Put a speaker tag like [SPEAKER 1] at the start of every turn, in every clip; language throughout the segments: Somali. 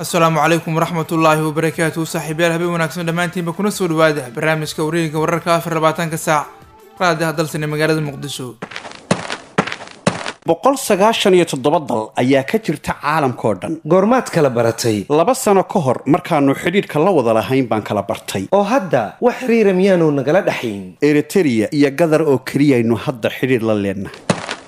[SPEAKER 1] asalaamu calaykum waraxmatullaahi wabarakaatu saaxiibyaal habeen wanaagsan dhammaantiinba kuna soo dhawaada barnaamijka wareegiga wararka afar labaatanka saac raadiha dalsane magaalada muqdisho
[SPEAKER 2] boqol sagaashan iyo toddoba dal ayaa ka jirta caalamkao dhan
[SPEAKER 3] goormaad kala baratay
[SPEAKER 2] laba sano ka hor markaannu xidhiidhka la wada lahayn baan kala bartay
[SPEAKER 3] oo hadda wax xiriira miyaanu nagala dhaxayn
[SPEAKER 2] eritereya iyo gadar oo keliyaynu hadda xidhiidh la leennahay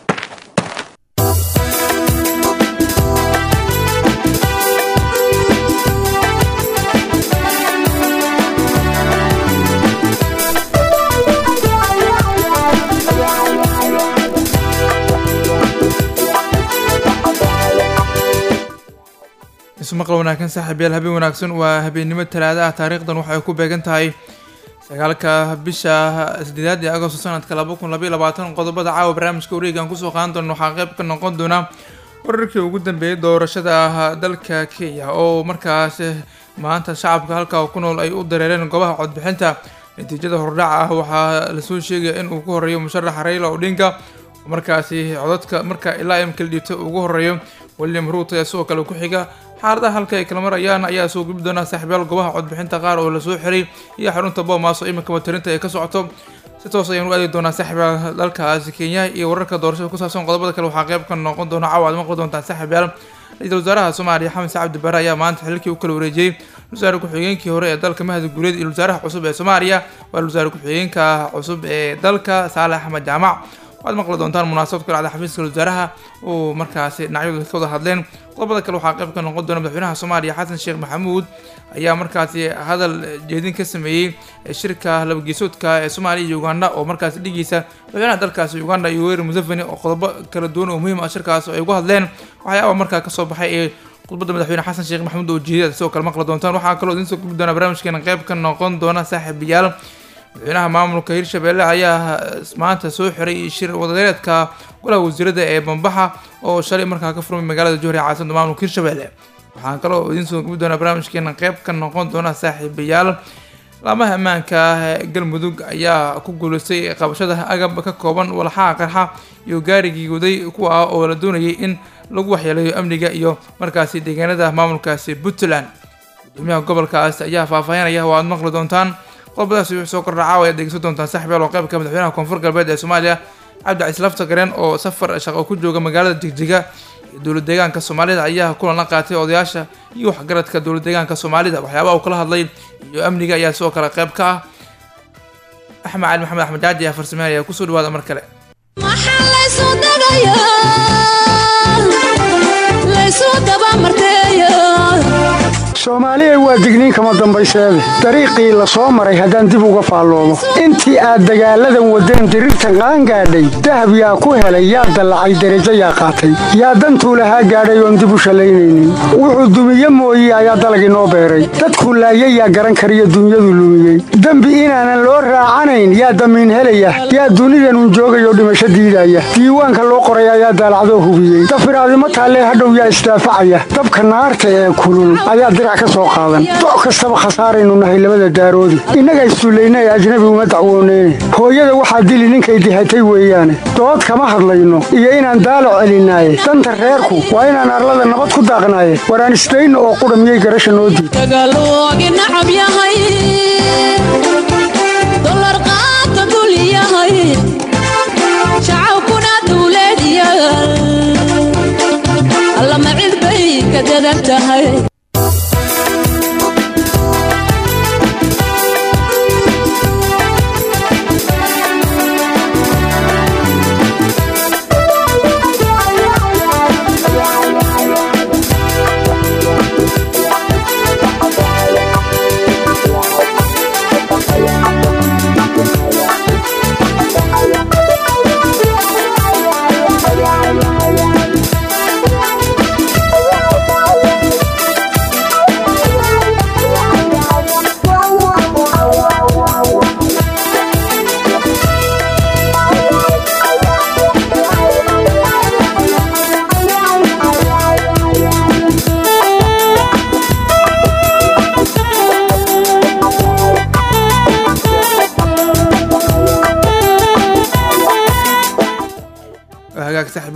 [SPEAKER 1] ismaqal wanaagsan saaxiibyaal habeen wanaagsan waa habeennimo talaada ah taariikhdan waxay ku beegan tahay sagaalka bisha sideedaad ee agosto sanadka laba kun labaiy labaatan qodobada caawa barnaamijka wareegan kusoo qaadan doona waxaa qeyb ka noqon doona wararkii ugu dambeeyay doorashada ah dalka kenya oo markaas maanta shacabka halka ku nool ay u dareereen goobaha codbixinta natiijada hordhaca ah waxaa lasoo sheegaya in uu ku horeeyo musharaxa raila odinga markaasi codadka marka ilaa imkala dhiibta ugu horeeyo william ruuto ee sidoo kale ku xiga xaaladaha halka ay kala marayaan ayaa soo gubi doona saaxiibyaal goobaha codbixinta qaar oo lasoo xiray iyo xarunta bomas oo iminka watarinta ay ka socoto si toos ayaan u aadi doonaa saaxiibyaal dalkaasi kenya iyo wararka doorashada ku saabsan qodobada kale waxaa qeyb ka noqon doona caawa aad maqli doontaa saaxiibyaal ra-iisul wasaaraha soomaaliya xamed cabdi bare ayaa maanta xilkii u kala wareejiyey wasaare ku-xigeenkii hore ee dalka mahad guuleed iyo wasaaraha cusub ee soomaaliya waa wasaare ku-xigeenka cusub ee dalka saale axmed jaamac waxaad maqli doontaan munaasabad ku dhacda xafiiska wasaaraha oo markaasi dhinacyadu ka wada hadleen qodobada kale waxaa qayb ka noqon doona madaxweynaha soomaaliya xasan sheekh maxamuud ayaa markaasi hadal jeedin ka sameeyey shirka labageesoodka ee soomaaliya iyo uganda oo markaasi dhigiisa madaxweynaha dalkaasi uganda iyo weri museveni oo qodobo kala duwan oo muhiim ah shirkaas ay ugu hadleen waxyaaba markaa kasoo baxay ee khudbadda madaxweyne xasan sheekh maxamuud oo jeediyada sidoo kale maqli doontaan waxaa kaloo idiin soo gubi doona barnaamijkeena qayb ka noqon doona saaxiibayaal madaxweynaha maamulka hirshabelle ayaa maanta soo xiray shir wadareedka golaha wasiirada ee bambaxa oo shalay markaa ka furmay magaalada johri caasimada maamulka hirshabelle waxaan kaloo idiin soo gubi doonaa barnaamijkeena qeyb ka noqon doona saaxiibayaal laamaha ammaanka galmudug ayaa ku guuleystay qabashada agab ka kooban walxaha qarxa iyo gaarigii waday kuwa ah oo la doonayay in lagu waxyeeleeyo amniga iyo markaasi deegaanada maamulkaasi puntland gudoomiyaha gobolkaas ayaa faahfaahinaya oo aad maqli doontaan qodobadaasi wuxuu soo kordha caawa ayaad dhegeysan doontaan saaxiibyaal oo qaybka madaxweynaha koonfur galbeed ee soomaaliya cabdicasiis laftagareen oo safar shaqo ku jooga magaalada jigjiga iyo dowlad deegaanka soomaalida ayaa kulan la qaatay odayaasha iyo waxgaradka dowlad deegaanka soomaalida waxyaabaha uu kala hadlay iyo amniga ayaa sidoo kale qayb ka ah axmed cali maxamed axmed jaaji ayaa farsameynaya kusoo dhawaada mar kale
[SPEAKER 4] soomaaliyay waa digniin kama dambayseede dariiqii la soo maray haddaan dib uga faalloomo intii aad dagaalladan waddeen diriirtan qaangaadhay dahab yaa ku helay yaa dallacay derajo yaa qaatay yaa dantuu lahaa gaadhay oon dib u shallaynaynin wuxuu dumiye mooye ayaa dalagii noo beeray dadku laayay yaa garan kariyo dunyadu lumiyey dembi inaanan loo raacanayn yaa damiin helaya yaa dunidanun joogayoo dhimasho diidaya diiwaanka loo qoray ayaa daalacdoo hubiyey dafiraadimo taallee hadhow yaa isdaafacaya dabka naarta ee kulul ayaa dirac ka soo qaadan doc kastaba khasaaraynu nahay labada daaroodi innaga issullayna ee ajnabi uma dacwooneyne hooyada waxaa dili ninkay dihatay weeyaane dood kama hadlayno iyo inaan daalac celinaaye danta reerku waa inaan arlada nabad ku daaqnaaye waraan isdayno oo qudha miyay garasha noo diid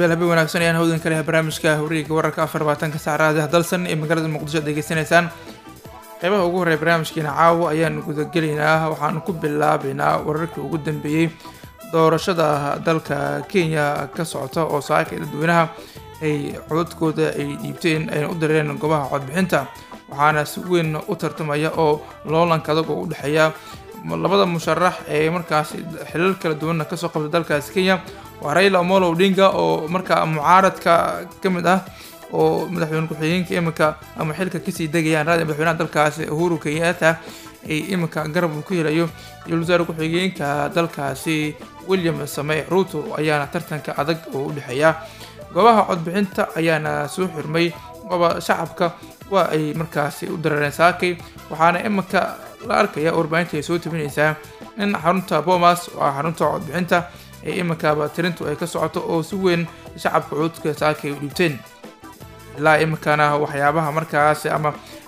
[SPEAKER 1] saaxiibayaal habeen wanaagsan ayaan hawdan ka lehay barnaamijka horiga wararka afar labaatanka saacadaha dalsan ee magaalada muqdisho ad degeysanaysaan qeybaha ugu horreya barnaamijkeena caawa ayaan gudagelaynaa waxaanu ku bilaabeynaa wararkii ugu dambeeyey doorashada dalka kenya ka socota oo saaka dadweynaha ay codadkooda ay dhiibteen ayna u dareereen goobaha codbixinta waxaana si weyn u tartamaya oo loolanka adag oo u dhexeeya labada musharax ee markaas xilal kala duwanna kasoo qabta dalkaasi kenya waa raila omolo odinga oo markaa mucaaradka ka mid ah oo madaxweyne ku-xigeenka iminka ama xilka kasii degayaan raadi madaxweynaha dalkaasi uhuru kenyatta ay iminka garab uu ka helayo iyo wasaare ku-xigeenka dalkaasi william samey ruuto ayaana tartanka adag oo u dhexeeya goobaha codbixinta ayaana soo xirmay gooba shacabka waa ay markaasi u dareereen saakay waxaana iminka la arkaya warbaahinta ay soo tabinaysaa in xarunta bomas oo ah xarunta codbixinta ee iminkaba tirintu ay ka socoto oo si weyn shacabka codka saakay u dhiibteen ilaa iminkana waxyaabaha markaas ama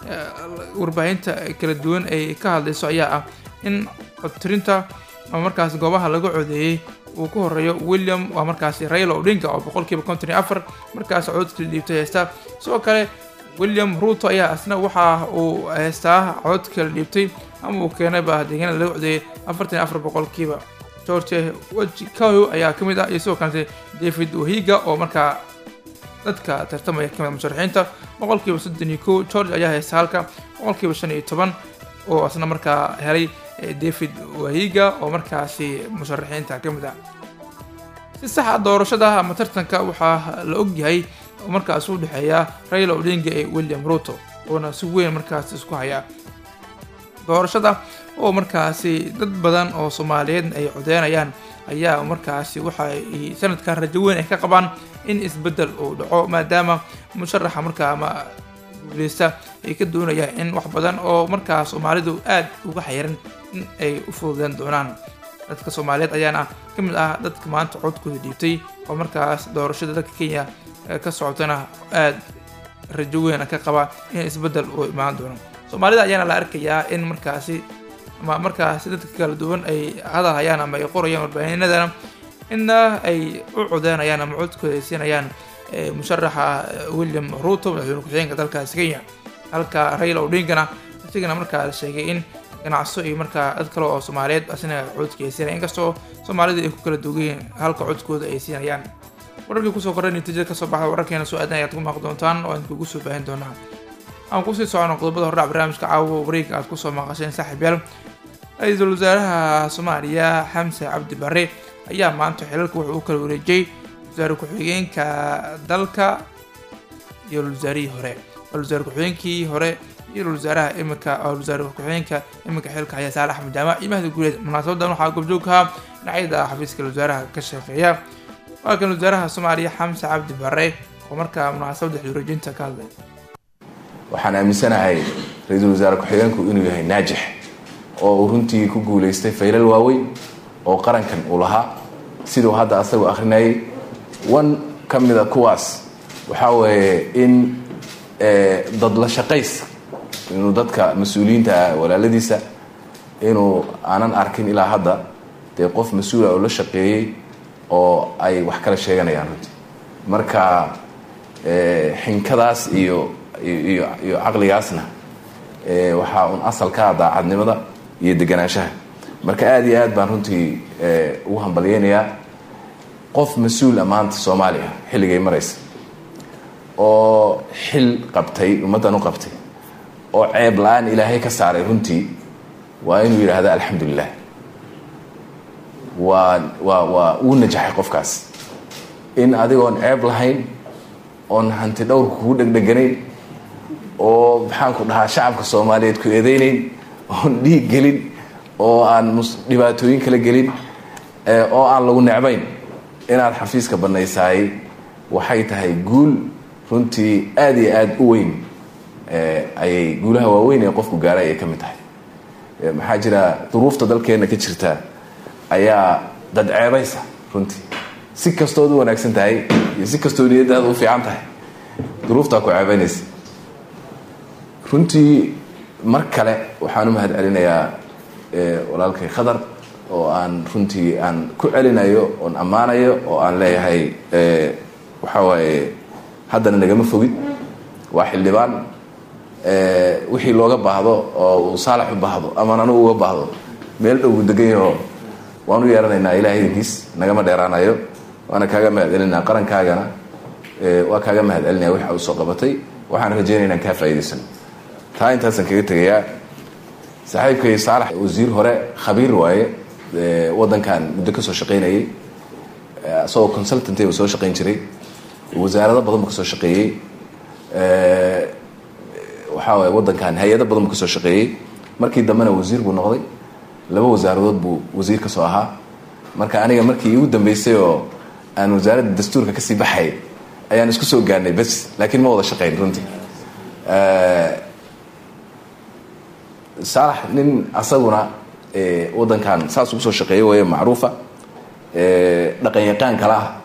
[SPEAKER 1] warbaahinta kala duwan ay ka hadlayso ayaa ah in codtirinta ama markaas goobaha laga codeeyey uu ku horeeyo william waa markaasi raila odinga oo boqolkiiba konton iyo afar markaas cododkala dhiibtay heesta sidoo kale william ruuto ayaa isna waxa uu heystaa codod kala dhiibtay ama uu keenayba deegaanada laga codeeyay afartan iyo afar boqolkiiba george wajikayo ayaa ka mid ah iyo sidoo kalete david wahiga oo markaa dadka tartamaya kamid musharaxiinta boqolkiiba soddon iyo kow george ayaa haysta halka boqolkiiba shan iyo toban oo isna markaa helay david wahiga oo markaasi musharaxiinta ka mid ah si saxa doorashada ama tartanka waxaa la ogyahay oo markaas u dhexeeya raila odinga ee william ruto oona si weyn markaas isku hayaa doorashada oo markaasi dad badan oo soomaaliyeed ay codeynayaan ayaa markaasi waxa ay sanadkan rajo weyn ay ka qabaan in isbeddel uu dhaco maadaama musharaxa markaa ama guuleysta ay ka doonayaan in wax badan oo markaa soomaalidu aad uga xayiran in ay u fududeen doonaan dadka soomaaliyeed ayaana ka mid ah dadka maanta codkooda dhiibtay oo markaas doorashada dalka kenya ka socotana aad rajo weyn ka qaba in isbeddel uu imaan doono soomaalida ayaana la arkayaa in markaasi ama markaasi dadka kala duwan ay hadalhayaan ama ay qorayaan warbaahinadana inna ay u codeynayaan ama codkooda ay siinayaan musharaxa william ruto madaxweyne ku-xigeenka dalkaasi kenya halka raila odingana isigana markaa la sheegay in ganacso iyo markaa dad kale oo soomaaliyeed asina codka ay siinaya inkastoo soomaalida ay ku kala duugayeen halka codkooda ay siinayaan wararkii kusoo korray natiijada kasoo baxda wararkeena soo aadan ayaad ku maaqi doontaan oo aan kugu soo baahin doonaa aan kusii socono qodobada hordhac barnaamijka caawa wareega aad kusoo maqasheen saaxiibyaal ra-iisul wasaaraha soomaaliya xamse cabdi bare ayaa maanta xilalka wuxuu u kala wareejiyey wasaare ku-xigeenka dalka iyo wasaarihii hore wasaare ku-xigeenkii hore iyo wasaaraha iminka wasaare ku-xigeenka iminka xilka haya saale axmed jaamac iyo mahdi guuleed munaasabadan waxaa goobjoog ahaa dhinacyada xafiiska wasaaraha ka shaqeeya waa kan wasaaraha soomaaliya xamse cabdi bare oo markaa munaasabada xilwareejinta ka hadlay
[SPEAKER 5] waxaan aaminsanahay ra-iisul wasaare ku-xigeenku inuu yahay naajix oo uu runtii ku guulaystay faylal waaweyn oo qarankan uu lahaa siduu hadda asagoo akhrinayay wan ka mida kuwaas waxaa weeye in dad la shaqays inuu dadka mas-uuliyiinta ah walaaladiisa inuu aanan arkin ilaa hadda dee qof mas-uula oo la shaqeeyey oo ay wax kala sheeganayaan runtii marka xinkadaas iyo iyo iyo caqligaasna waxaa un asal ka ah daacadnimada iyo deganaanshaha marka aada iyo aad baan runtii ugu hambalyeynayaa qof mas-uula maanta soomaaliya xilligay maraysa oo xil qabtay ummaddan u qabtay oo ceeb la-aan ilaahay ka saaray runtii waa inuu yidhaahda alxamdulilah waa waa waa uu najaxay qofkaas in adigoon ceeb lahayn oon hanti dhowrka kugu dhegdheganayn oo maxaanku dhahaa shacabka soomaaliyeed ku eedeynayn oon dhiig gelin oo aan dhibaatooyin kala gelin oo aan lagu necbayn inaad xafiiska banaysaay waxay tahay guul runtii aada iyo aada u weyn ayay guulaha waaweyn ee qofku gaaray ay ka mid tahay maxaa jira duruufta dalkeenna ka jirta ayaa dad ceebaysa runtii si kastood u wanaagsan tahay iyo si kastoo niyadaada u fiican tahay duruuftaa ku ceebaynaysa runtii mar kale waxaan u mahad celinayaa walaalkay khadar oo aan runtii aan ku celinayo oon ammaanayo oo aan leeyahay waxa waaye haddana nagama fogid waa xildhibaan wixii looga baahdo oo uu saalax u baahdo aman anugu uga baahdo meel dhowgu degan yaho waan u yeeranaynaa ilaah idankiis nagama dheeraanayo waana kaaga mahad celinaa qarankaagana waa kaaga mahad celinaya waxa uu soo qabatay waxaan rajeynaya inaan kaa faa'iidaysan taa intaasaan kaga tegayaa saaxiibkay saalax wasiir hore khabiir waaye waddankan muddo ka soo shaqaynayay isagoo consultantba soo shaqayn jiray wasaarado badan bu ka soo shaqeeyey waxaa waay waddankan hay-ado badan bu ka soo shaqeeyey markii dambena wasiir buu noqday laba wasaaradood buu wasiir ka soo ahaa marka aniga markii iigu dambeysay oo aan wasaaradda dastuurka kasii baxay ayaan isku soo gaarnay bes laakiin ma wada shaqayn runtii saalax nin asaguna waddankan saas ugu soo shaqeeyay waye macruufa dhaqan yaqaan kala ah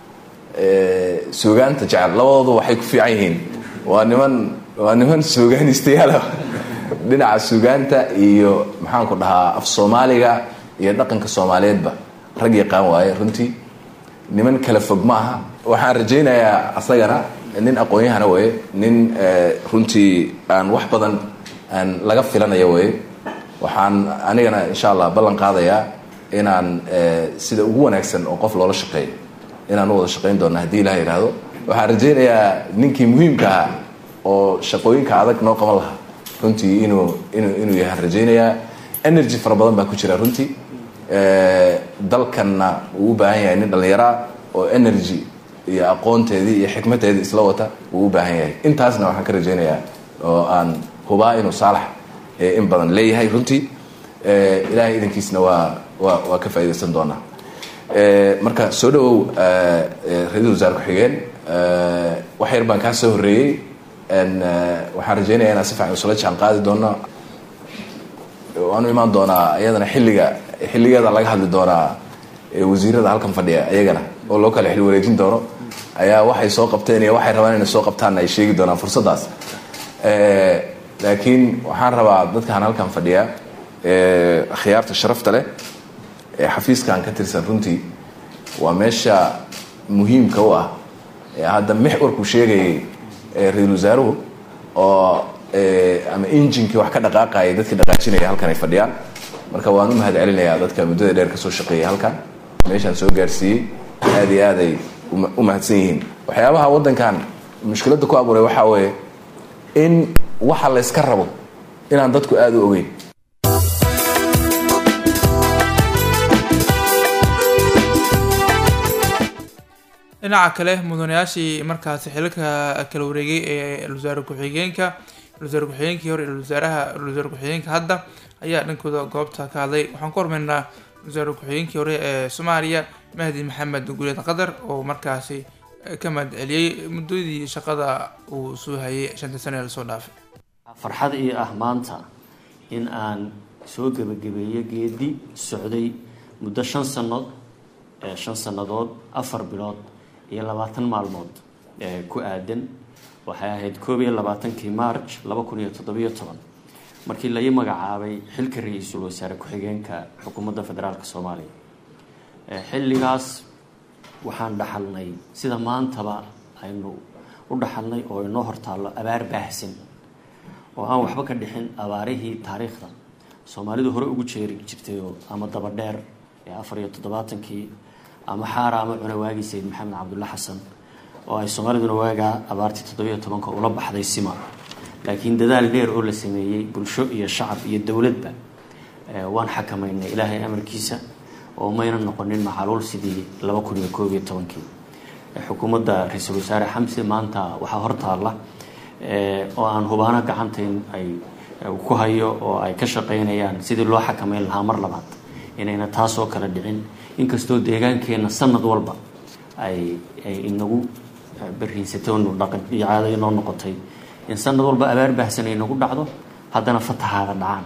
[SPEAKER 5] suugaanta jecel labadoodu waxay ku fiican yihiin waa niman waa niman suugaanistayaala dhinaca suugaanta iyo maxaanku dhahaa af soomaaliga iyo dhaqanka soomaaliyeedba rag yaqaan waaye runtii niman kala fog ma aha waxaan rajaynayaa asagana nin aqoon-yahana waye nin runtii aan wax badan aan laga filanaya waye waxaan anigana insha allah ballan qaadayaa inaan sida ugu wanaagsan oo qof loola shaqeeyo inaan u wada shaqayn doona haddii ilaha yidhaahdo waxaan rajaynayaa ninkii muhiimka ahaa oo shaqooyinka adag noo qaban lahaa runtii inuu inuu inuu yahaan rajaynayaa energy fara badan baa ku jira runtii dalkanna wuu u baahan yahay nin dhallinyaraa oo energy iyo aqoonteedii iyo xikmadeedii isla wata wuu u baahan yahay intaasna waxaan ka rajaynayaa oo aan hubaa inuu saalax in badan leeyahay runtii ilaahay idankiisna waa waa waa ka faaidaysan doonaa marka soo dhawow ra-iisul wasaare ku-xigeen wax yar baan kaa soo horreeyey waxaan rajaynaya inaan si fiican isula jaan qaadi doono waanu imaan doonaa iyadana xilliga xilligeeda laga hadli doonaa wasiirada halkan fadhiya iyagana oo loo kala xil wareejin doono ayaa waxay soo qabteen iyo waxay rabaan inay soo qabtaanna ay sheegi doonaan fursaddaas laakiin waxaan rabaa dadkaan halkan fadhiya khiyaarta sharafta leh ee xafiiskan ka tirsan runtii waa meesha muhiimka u ah hadda mixwarkuu sheegayay ra-isul wasaaruhu oo ama injinkii wax ka dhaqaaqayay dadkii dhaqaajinaya halkan ay fadhiyaan marka waan u mahad celinayaa dadka muddada dheer kasoo shaqeeyay halkan meeshaan soo gaarsiiyey aada iyo aaday u mahadsan yihiin waxyaabaha waddankan mushkiladda ku abuuray waxaa weeye in waxa la yska rabo inaan dadku aada u ogeyn
[SPEAKER 1] dhinaca kale mudanayaashii markaasi xilalka kala wareegay ee wasaare ku-xigeenka wasaare ku-xigeenkii hore wasaaraha wasaare ku-xigeenka hadda ayaa dhankooda goobta ka hadlay waxaan ku hormaynaa wasaare ku-xigeenkii hore ee soomaaliya mahdi maxamed guuleed qadar oo markaasi ka mahad celiyey muddadii shaqada uu soo hayay shanta sane ee lasoo dhaafay
[SPEAKER 6] farxad ii ah maanta in aan soo gebagabeeyo geedi socday muddo shan sanood shan sannadood afar bilood iyo labaatan maalmood ku aadan waxay ahayd koob iyo labaatankii march laba kun iyo toddobiyo toban markii la ii magacaabay xilka ra-iisul wasaare ku-xigeenka xukuumadda federaalk soomaaliya xilligaas waxaan dhaxalnay sida maantaba aynu u dhaxalnay oo inoo hortaallo abaar baahsan oo aan waxba ka dhixin abaarihii taariikhda soomaalidu hore ugu jeeri jirtayoo ama dabadheer ee afar iyo toddobaatankii ama xaara ama cuna waagii sayid maxamed cabdulla xasan oo ay soomaaliduna waagaa abaartii toddobiyo tobanka ula baxday sima laakiin dadaal dheer oo la sameeyey bulsho iyo shacab iyo dowladba waan xakamaynay ilaahay amarkiisa oo mayna noqonin macaluul sidii laba kun iyo koob iyo tobankii xukuumadda ra-iisul wasaare xamse maanta waxaa hortaalla oo aan hubaano gacantayn ay ku hayo oo ay ka shaqaynayaan sidii loo xakameyn lahaa mar labaad inayna taasoo kala dhicin inkastoo deegaankeenna sanad walba ay ay inagu bariinsatoonu dhaqan iyo caado inoo noqotay in sanad walba abaar baahsan ay nagu dhacdo haddana fatahaada dhacaan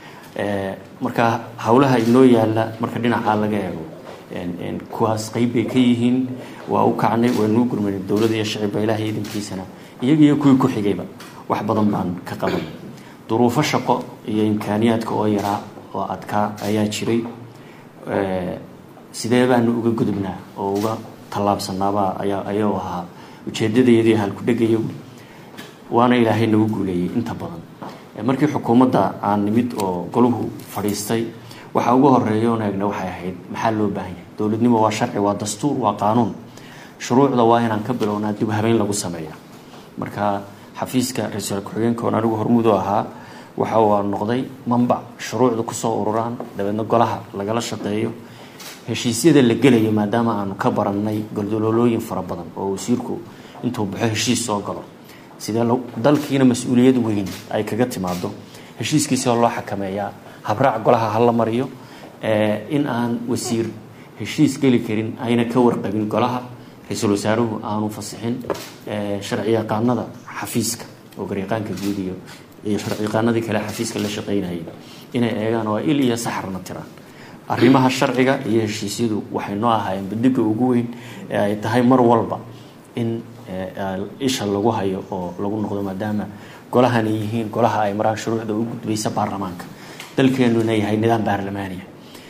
[SPEAKER 6] marka howlaha inoo yaalla marka dhinacaa laga eego kuwaas qeyb bay ka yihiin waa u kacnay waanuu gurmanay dowladda iyo shacibba ilaahay idankiisana iyaga iyo kuwii ku xigayba wax badan baan ka qaban duruufo shaqo iyo imkaaniyaadka oo yaraa oo adkaa ayaa jiray sidee baanu uga gudubnaa oo uga tallaabsanaabaa ayaa ayuu ahaa ujeedadayadii halkudhegayo waana ilaahay nagu guuleeyey inta badan markii xukuumadda aan nimid oo goluhu fadhiistay waxaa ugu horeeya oon eegna waxay ahayd maxaa loo baahan yahay dowladnimo waa sharci waa dastuur waa qaanuun shuruucda waa inaan ka bilownaa dib habeyn lagu sameeya marka xafiiska ra-iisul ku-xigeenka oon anigu hormuud u ahaa waxa uu noqday mambac shuruucda kusoo ururaan dabeedna golaha lagala shaqeeyo heshiisyada la gelayo maadaama aanu ka barannay goldoloolooyin fara badan oo wasiirku intuu baxo heshiis soo galo sidee dalkiina mas-uuliyad weyn ay kaga timaado heshiiskiisa loo xakameeyaa habraac golaha hala mariyo in aan wasiir heshiis geli karin ayna ka warqabin golaha ra-iisul wasaaruhu aanu fasixin sharci yaqaanada xafiiska oo garyaqaanka guud iyo iyo sharci yaqaanadii kale xafiiska la shaqeynayay inay eegaan oo il iyo saxarna tiraan arrimaha sharciga iyo heshiisyadu waxay noo ahaayeen bandhiga ugu weyn ee ay tahay mar walba in isha lagu hayo oo lagu noqdo maadaama golahan ay yihiin golaha ay maraan shuruucda u gudbaysa baarlamaanka dalkeenuna yahay nidaam baarlamaaniya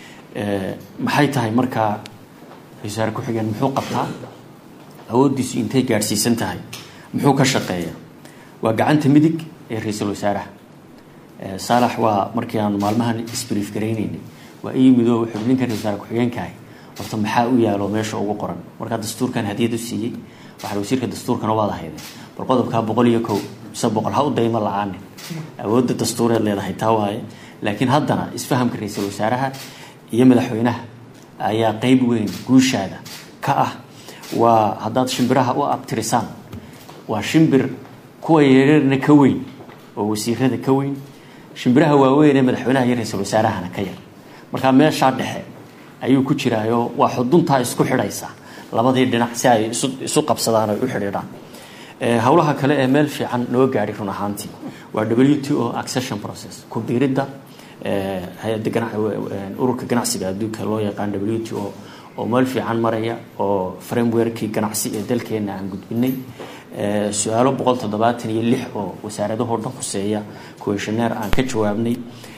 [SPEAKER 6] maxay tahay markaa ra-isul ku-xigeen muxuu qabtaa awooddiisu intay gaadhsiisan tahay muxuu ka shaqeeyaa waa gacanta midig ee ra-iisul wasaaraha saalax waa markii aanu maalmahan isbriif garaynaynay waa ii midoo wuxuu ninkan ra-isul ku-xigeenkahay horta maxaa u yaalo meesha ugu qoran markaa dastuurkan hadiyad u siiyey waxaa wasiirka dastuurkana waad ahaydeen bal qodobkaa boqol iyo kow mise boqol ha u daymo la-aanin awoodda dastuureed leedahay taa waaye laakiin haddana isfahamka ra-iisul wasaaraha iyo madaxweynaha ayaa qeyb weyn guushaada ka ah waa haddaad shimbiraha u abtirisaan waa shimbir kuwa yareerna ka weyn oo wasiirada ka weyn shimbiraha waaweyn ee madaxweynaha iyo ra-iisul wasaarahana ka yar markaa meeshaa dhexe ayuu ku jiraayo waa xuduntaa isku xidhaysa labadii dhinac si ay isu qabsadaan ay u xidhiidhaan howlaha kale ee meel fiican noo gaadhay run ahaantii waa w t o accession process ku biiridda hay-adda ururka ganacsiga adduunka loo yaqaan w t o oo meel fiican maraya oo frameworkii ganacsi ee dalkeena aan gudbinay su-aalo boqol toddobaatan iyo lix oo wasaaradahoo dhan khuseeya kuweshaneer aan ka jawaabnay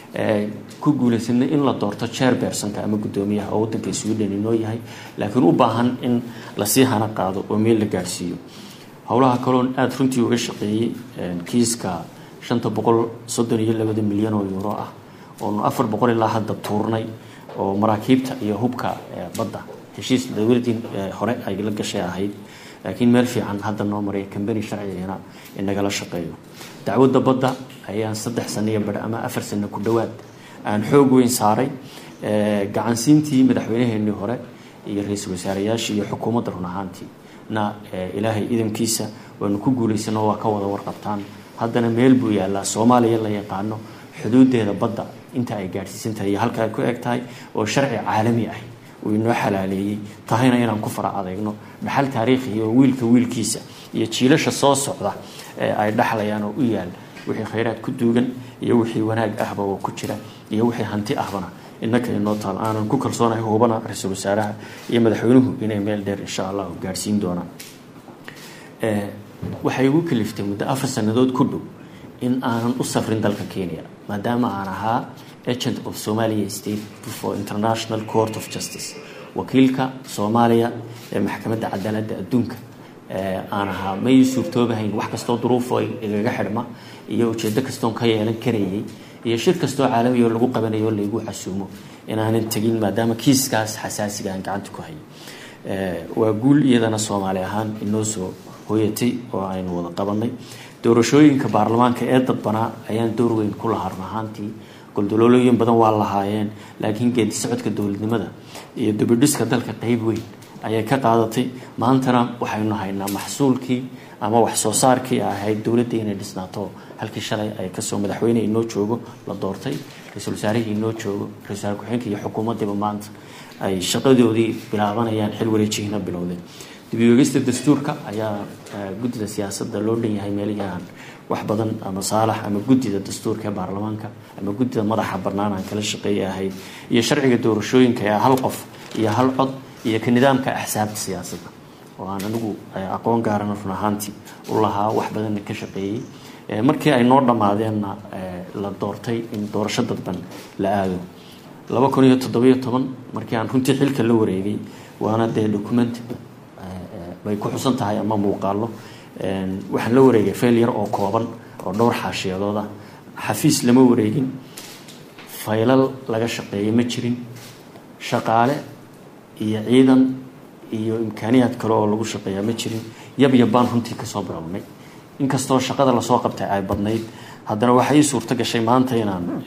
[SPEAKER 6] ku guulaysanay in la doorto chairpersonka ama guddoomiyaha oo waddanka sweden inoo yahay laakiin u baahan in lasii hana qaado oo meel la gaadhsiiyo howlaha kaloon aada runtii uga shaqeeyey kiiska shanta boqol soddon iyo labada milyan oo euro ah oonu afar boqol ilaa hadda tuurnay oo maraakiibta iyo hubka badda heshiis dowladii hore ay la gashay ahayd laakiin meel fiican hadda noo maraya kambani sharcigana inagala shaqeeyo dacwadda badda ayaan saddex sano iyo badh ama afar sano ku dhowaad aan xoog weyn saaray gacansiintii madaxweynaheenii hore iyo ra-iisul wasaarayaashii iyo xukuumadda run ahaantii na ilaahay idamkiisa waanu ku guulaysano waa ka wada warqabtaan haddana meel buu yaallaa soomaaliya la yaqaano xuduudeeda badda inta ay gaadhsiisan tahay iyo halka ay ku eg tahay oo sharci caalami ah uu inoo xalaaleeyey tahayna inaan ku fara adeegno dhaxal taariikhi oo wiilka wiilkiisa iyo jiilasha soo socda ee ay dhaxlayaan oo u yaal wixii khayraad ku duugan iyo wixii wanaag ahba oo ku jira iyo wixii hanti ahbana innaka inoo taal aanan ku kalsoonahay hubana ra-iisul wasaaraha iyo madaxweynuhu inay meel dheer insha allah gaadhsiin doonaan waxay igu kaliftay muddo afar sannadood ku dhow in aanan u safrin dalka kenya maadaama aan ahaa agent of somalia state for international court of justice wakiilka soomaaliya ee maxkamadda cadaaladda adduunka aan ahaa may suurtoobahayn wax kastoo duruufo igaga xidhma iyo ujeedo kastoon ka yeelan karayay iyo shir kastoo caalamiya oo lagu qabanayo laygu casuumo inaanan tegin maadaama kiiskaas xasaasiga aan gacanta ku hayo waa guul iyadana soomaali ahaan inoo soo hooyatay oo aynu wada qabanay doorashooyinka baarlamaanka ee dadbanaa ayaan door weyn ku lahaa run ahaantii goldoloolooyin badan waa lahaayeen laakiin geedi socodka dowladnimada iyo dubidhiska dalka qeyb weyn ayay ka qaadatay maantana waxaynu haynaa maxsuulkii ama wax soo saarkii ahayd dowladda inay dhisnaato halkii shalay ay kasoo madaxweyne inoo joogo la doortay ra-iisul wasaarihii inoo joogo ra-isul wasaare ku-xigeenka iyo xukuumaddiiba maanta ay shaqadoodii bilaabanayaan xil wareejihina bilowdeen dib-u-eegista dastuurka ayaa guddida siyaasadda loo dhan yahay meelihii aan wax badan ama saalax ama guddida dastuurka ee baarlamaanka ama guddida madaxa bannaan aan kala shaqeeya ahayd iyo sharciga doorashooyinka ee hal qof iyo hal cod iyo ka nidaamka axsaabta siyaasadda oo aan anigu aqoon gaarana run ahaantii u lahaa wax badanna ka shaqeeyey markii ay noo dhammaadeenna la doortay in doorasho dadban la aado laba kun iyo toddobiyo toban markii aan runtii xilka la wareegay waana dee document bay ku xusan tahay ama muuqaalo waxaan la wareegay fayl yar oo kooban oo dhowr xaashiyadood ah xafiis lama wareegin faylal laga shaqeeyay ma jirin shaqaale iyo ciidan iyo imkaaniyaad kale oo lagu shaqeeyaa ma jirin yab yabbaan runtii kasoo bilownay inkastoo shaqada lasoo qabtay ay badnayd haddana waxaa ii suurto gashay maanta inaan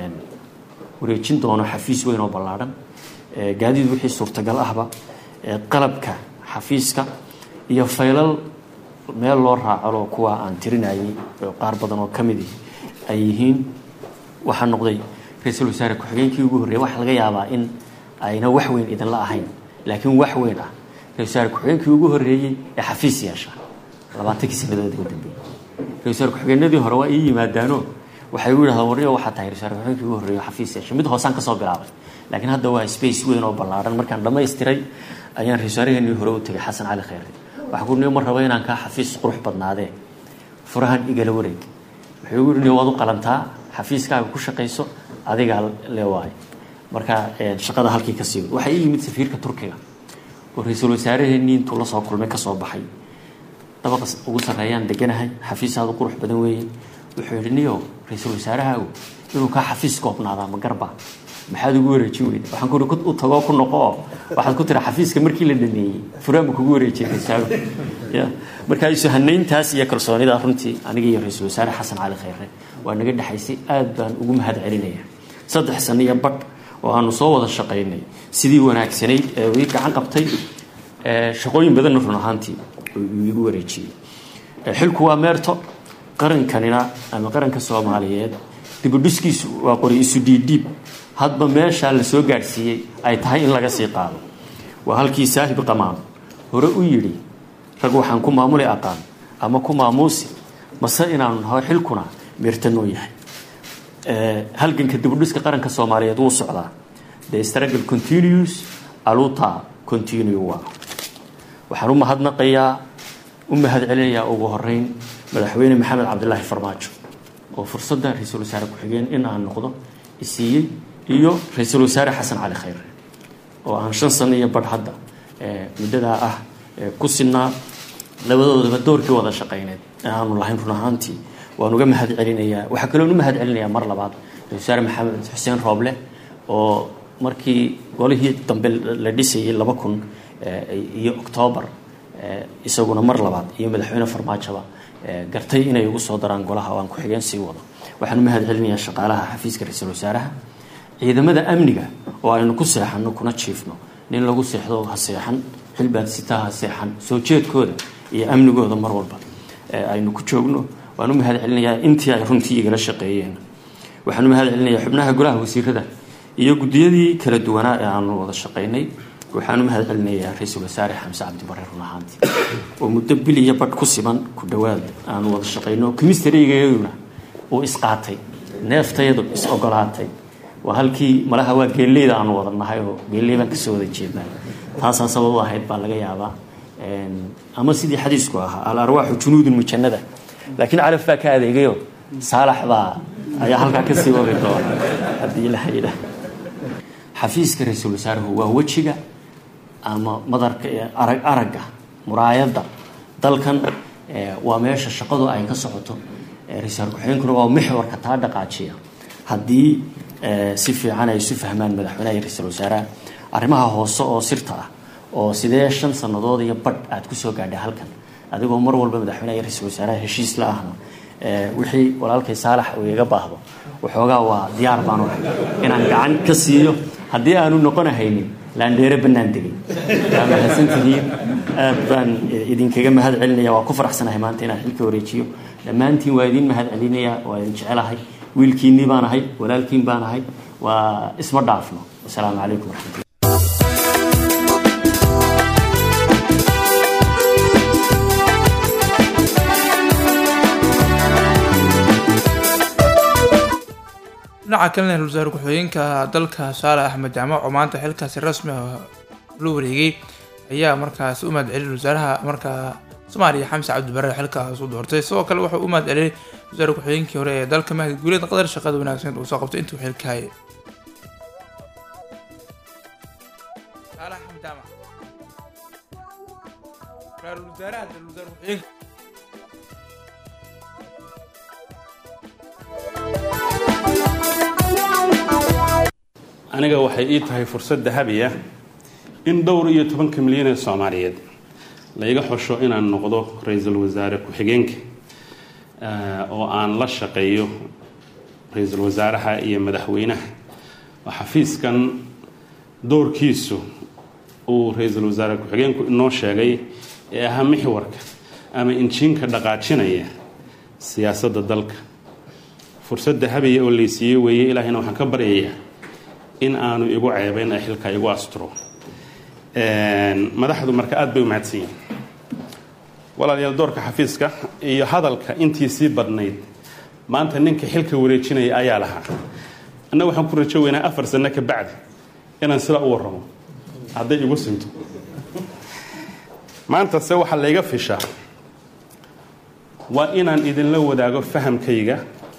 [SPEAKER 6] wareejin doono xafiis weyn oo ballaadhan gaadiid wixii suurtagal ahba qalabka xafiiska iyo faylal meel loo raacalo kuwa aan tirinayay qaar badan oo ka midi ay yihiin waxaa noqday ra-iisul wasaare ku-xigeenkii ugu horreeyay waxaa laga yaabaa in ayna wax weyn idinla ahayn laakiin wax weyn ah ra-isul wasaare ku-xigeenkii ugu horreeyey ee xafiis yeesha labaatankii sanadood ugu dambeeyey ra-isul wasaare ku-xigeenadii hore waa ii yimaadaano waxay u yidhahdaan warniyo waxaa tahay ra-isul wasaare ku-xigeenkii ugu horreeyay xafiis yeesha mid hoosaan kasoo bilaabay laakiin hadda waa space weyn oo ballaadhan markaan dhammaystiray ayaan ra-isul wasaaraheenii hore u tegay xasan cali khayre waxaa ku niyo ma rabo inaan kaa xafiis qurux badnaadee furahan igala wareeg wuxuu igu yidhi waad u qalantaa xafiiskaaga ku shaqayso adigaa le waayo marka shaqada halkii ka sii waxaa ii yimid safiirka turkiga oo ra-iisul wasaaraheenii intuu la soo kulmay kasoo baxay dabaqa ugu sarreeyaan deganahay xafiisaadu qurux badan weeye wuxuu yidhi niyo ra-iisul wasaarahaagu inuu kaa xafiis koobnaadaa ma garba maxaad ugu wareejin weyda waxaan ku uri u tagoo ku noqo oo waxaad ku tiri xafiiska markii la dhameeyey furaanba kugu wareejiyay rasaago ya marka isu hanayntaas iyo kalsoonida runtii aniga iyo ra-iisul wasaare xasan cali khayre waa naga dhexaysay aad baan ugu mahad celinaya saddex sano iyo badh oo aanu soo wada shaqaynay sidii wanaagsanayd ee ii gacan qabtay shaqooyin badanna run ahaantii uu igu wareejiyey xilku waa meerto qarankanina ama qaranka soomaaliyeed dibudhiskiisu waa qori isu dhiidhiib hadba meeshaa la soo gaadhsiiyey ay tahay in laga sii qaado waa halkii saahib qamaam hore u yidhi rag waxaan ku maamuli aqaan ama ku maamuusi mase inaanu naho xilkuna meertanoo yahay halganka dibudhiska qaranka soomaaliyeed wuu socdaa the struggle continues aluta continue waa waxaan u mahadnaqayaa u mahad celinayaa ugu horeyn madaxweyne maxamed cabdilaahi farmaajo oo fursadda ra-iisul wasaare ku-xigeen in aan noqdo isiiyey iyo ra-iisul wasaare xasan cali khayre oo aan shan sano iyo badh hadda muddadaa ah ku sinaa labadoodaba doorkii wada shaqayneed ee aanu lahayn run ahaantii waan uga mahad celinayaa waxaa kaloon u mahad celinayaa mar labaad ra-isul wasaare maxamed xuseen rooble oo markii golihii dambe la dhisayay laba kun iyo octoobar isaguna mar labaad iyo madaxweyne farmaajoba gartay inay ugu soo daraan golaha oo aan ku-xigeen sii wado waxaan u mahad celinayaa shaqaalaha xafiiska ra-iisul wasaaraha ciidamada amniga oo aynu ku seexanno kuna jiifno nin lagu seexdo ha seexan xilbaad sitaa ha seexan soo jeedkooda iyo amnigooda mar walba aynu ku joogno waan u mahad celinayaa intii ay runtii igala shaqeeyeen waxaan u mahad celinayaa xubnaha golaha wasiirada iyo guddiyadii kala duwanaa ee aanu wada shaqaynay waxaan u mahad celinayaa ra-iisul wasaare xamse cabdibare run ahaantii oo muddo bil iyo badh ku siman ku dhowaad aanu wada shaqayno kimisterigayaduna uu isqaatay neeftayadu is ogolaatay waa halkii malaha waa geelleyda aanu wada nahay oo geelley baan kasoo wada jeednaa taasaa sabab u ahayd baa laga yaabaa ama sidii xadiisku ahaa al arwaaxu junuudun mujanada laakiin calaf baa ka adeegayo saalax baa ayaa halkaa kasii wadi doona haddii ilaha yidhaah xafiiska ra-iisul wasaaruhu waa wejiga ama madarka arag aragga muraayadda dalkan waa meesha shaqadu ay ka socoto ra-isul ku-xigeenkuna waa mixwarka taa dhaqaajiya haddii si fiican ay isu fahmaan madaxweynaha iyo ra-iisul wasaaraha arrimaha hoose oo sirta ah oo sidee shan sannadood iyo badh aad kusoo gaadhay halkan adigoo mar walba madaxweynaha iyo ra-iisul wasaaraha heshiis la ahna wixii walaalkay saalax uu iga baahdo waxoogaa waa diyaar baanu ahay inaan gacan ka siiyo haddii aanu noqonahaynin laandheere bannaan degay waa mahadsantihiin aad baan idinkaga mahad celinaya waa ku faraxsanahay maanta inaan xilka wareejiyo dhammaantiin waa idin mahad celinaya waa idin jecelahay wiilkiinnii baan ahay walaalkiin baan ahay waa isma dhaafno wasalaamu calaykum waraxmatullah
[SPEAKER 1] dhinaca kalena ra-isul wasaare ku-xigeenka dalka saale axmed jaamac oo maanta xilkaasi rasmi ah la wareegay ayaa markaasi u mahad celiyay wasaaraha markaa soomaaliya xamse cabdibare xilkaas u doortay sidoo kale wuxuu u mahad celiyay wasaare ku-xigeenkii hore ee dalka mahdi guuleed qadar shaqada wanaagsan uu soo qabtay intuu xilka hayay saale axmed jaamac ra-iisul wasaaraha ra-isul wasaare ku-xigeenka
[SPEAKER 7] aniga waxay ii tahay fursad dahabi ah in dhowr iyo tobanka milyan ee soomaaliyeed laiga xusho inaan noqdo ra-iisul wasaare ku-xigeenka oo aan la shaqeeyo ra-iisul wasaaraha iyo madaxweynaha oo xafiiskan doorkiisu uu ra-iisul wasaare ku-xigeenku inoo sheegay ee ahaa mixwarka ama injiinka dhaqaajinaya siyaasadda dalka fursad dahabiya oo laysiiyey weeye ilaahayna waxaan ka baryayaa in aanu igu ceebayn ee xilka igu asturo madaxdu marka aada bay u mahadsan yihin walaalayaal doorka xafiiska iyo hadalka intii sii badnayd maanta ninka xilka wareejinaya ayaa lahaa annaga waxaan ku rajo weynaa afar sano ka bacdi inaan sidaa u warramo hadday igu sinto maantase waxaa layga fishaa waa inaan idinla wadaago fahamkayga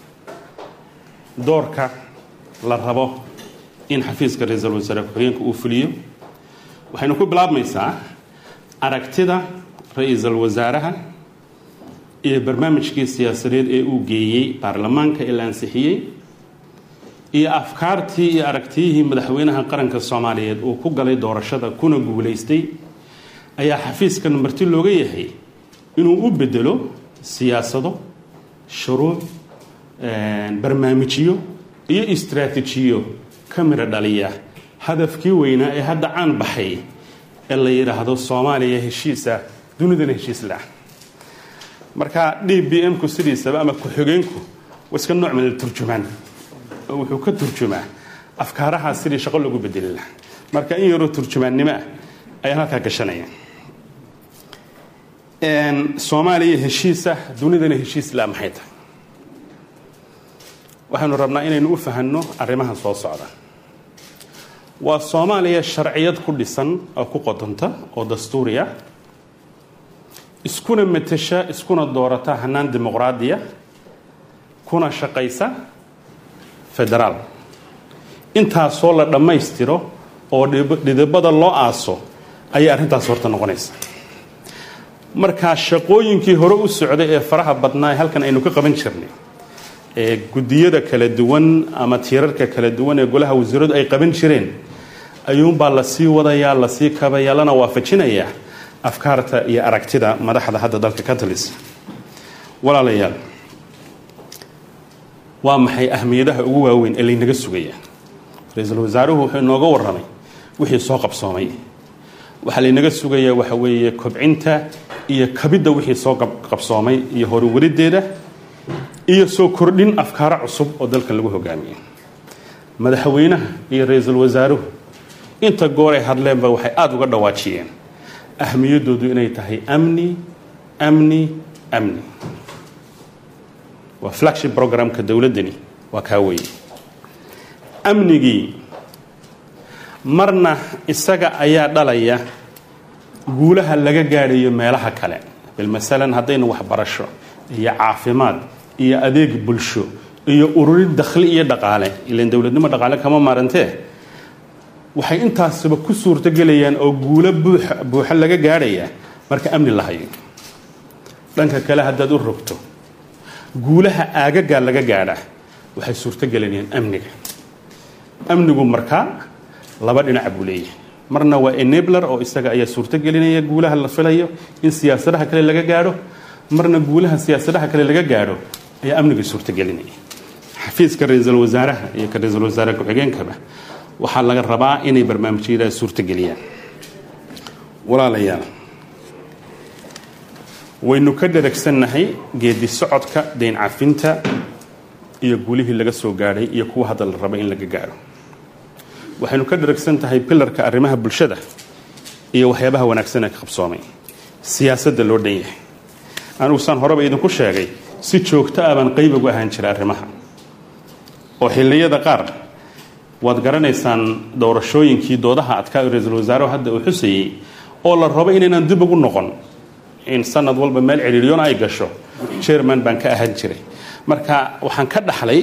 [SPEAKER 7] doorka la rabo in xafiiska ra-iisul wasaare ku-xigeenka uu fuliyo waxaynu ku bilaabmaysaa aragtida ra-iisul wasaaraha iyo barnaamijkii siyaasadeed ee uu geeyey baarlamaanka ee la ansixiyey iyo afkaartii iyo aragtiyihii madaxweynaha qaranka soomaaliyeed uu ku galay doorashada kuna guulaystay ayaa xafiiskan marti looga yahay inuu u bedelo siyaasado shuruuc barnaamijyo iyo istraatiijiyo ka midho dhaliya hadafkii weynaa ee hadda caan baxay ee la yidhaahdo soomaaliya heshiisa dunidana heshiis lah marka d b m ku sidiisaba ama ku-xigeenku waa iska nooc midal turjumaan oo wuxuu ka turjumaa afkaarahaa sidii shaqo lagu bedeli laha marka in yaroo turjumaannimo ah ayaan halkaa gashanaya soomaaliya heshiisa dunidana heshiis la maxay tahay waxaynu rabnaa inaynu u fahanno arrimahan soo socda waa soomaaliya sharciyad ku dhisan oo ku qodonta oo dastuuriya iskuna matasha iskuna doorata hanaan dimuqraadiya kuna shaqaysa federaal intaasoo la dhammaystiro oo dhidibada loo aaso ayay arrintaas horta noqonaysa markaa shaqooyinkii hore u socday ee faraha badnaa ee halkan aynu ka qaban jirnay ee guddiyada kala duwan ama tiirarka kala duwan ee golaha wasiiradu ay qaban jireen ayuunbaa lasii wadayaa lasii kabaya lana waafajinayaa afkaarta iyo aragtida madaxda hadda dalka ka talisa walaalayaal waa maxay ahmiyadaha ugu waaweyn ee laynaga sugaya ra-iisul wasaaruhu wuxuu inooga warramay wixii soo qabsoomay waxaa laynaga sugayaa waxa weeye kobcinta iyo kabidda wixii soo qabsoomay iyo horuwariddeeda iyo soo kordhin afkaaro cusub oo dalka lagu hogaamiyo madaxweynaha iyo ra-iisul wasaaruhu inta goor ay hadleenba waxay aada uga dhawaajiyeen ahmiyaddoodu inay tahay amni amni amni waa flagship programka dowladdani waa kaa weeye amnigii marna isaga ayaa dhalaya guulaha laga gaadhayo meelaha kale bil masalan haddaynu waxbarasho iyo caafimaad iyo adeeg bulsho iyo ururin dakhli iyo dhaqaale ilan dowladnimo dhaqaale kama maarantee waxay intaasba ku suurtogelayaan oo guulo buuxa buuxo laga gaadhaya marka amni la hayo dhanka kale haddaad u rogto guulaha aagagaa laga gaadha waxay suurtogelinayaan amniga amnigu markaa laba dhinac buu leeyahay marna waa enabler oo isaga ayaa suurtogelinaya guulaha la filayo in siyaasadaha kale laga gaadho marna guulaha siyaasadaha kale laga gaadho ayaa amniga suurtogelinaya xafiiska ra-iisul wasaaraha iyo ka ra-iisul wasaare ku-xigeenkaba waxaa laga rabaa inay barnaamijyada suurtogeliyaan walaalayaal waynu ka dharagsannahay geedi socodka dayn cafinta iyo guulihii laga soo gaadhay iyo kuwa hadda la raba in laga gaadho waxaynu ka dharagsan tahay pilarka arrimaha bulshada iyo waxyaabaha wanaagsan ee ka qabsoomay siyaasadda loo dhan yahay anugu saan horeba idinku sheegay si joogto ah baan qayb ugu ahaan jira arrimaha oo xilliyada qaar waad garanaysaan doorashooyinkii doodaha adkaa ra-iisul wasaarehu hadda uu xusayey oo la rabo inaynaan dib ugu noqon in sanad walba meel cidhiiryoon ay gasho chairman baan ka ahaan jiray marka waxaan ka dhaxlay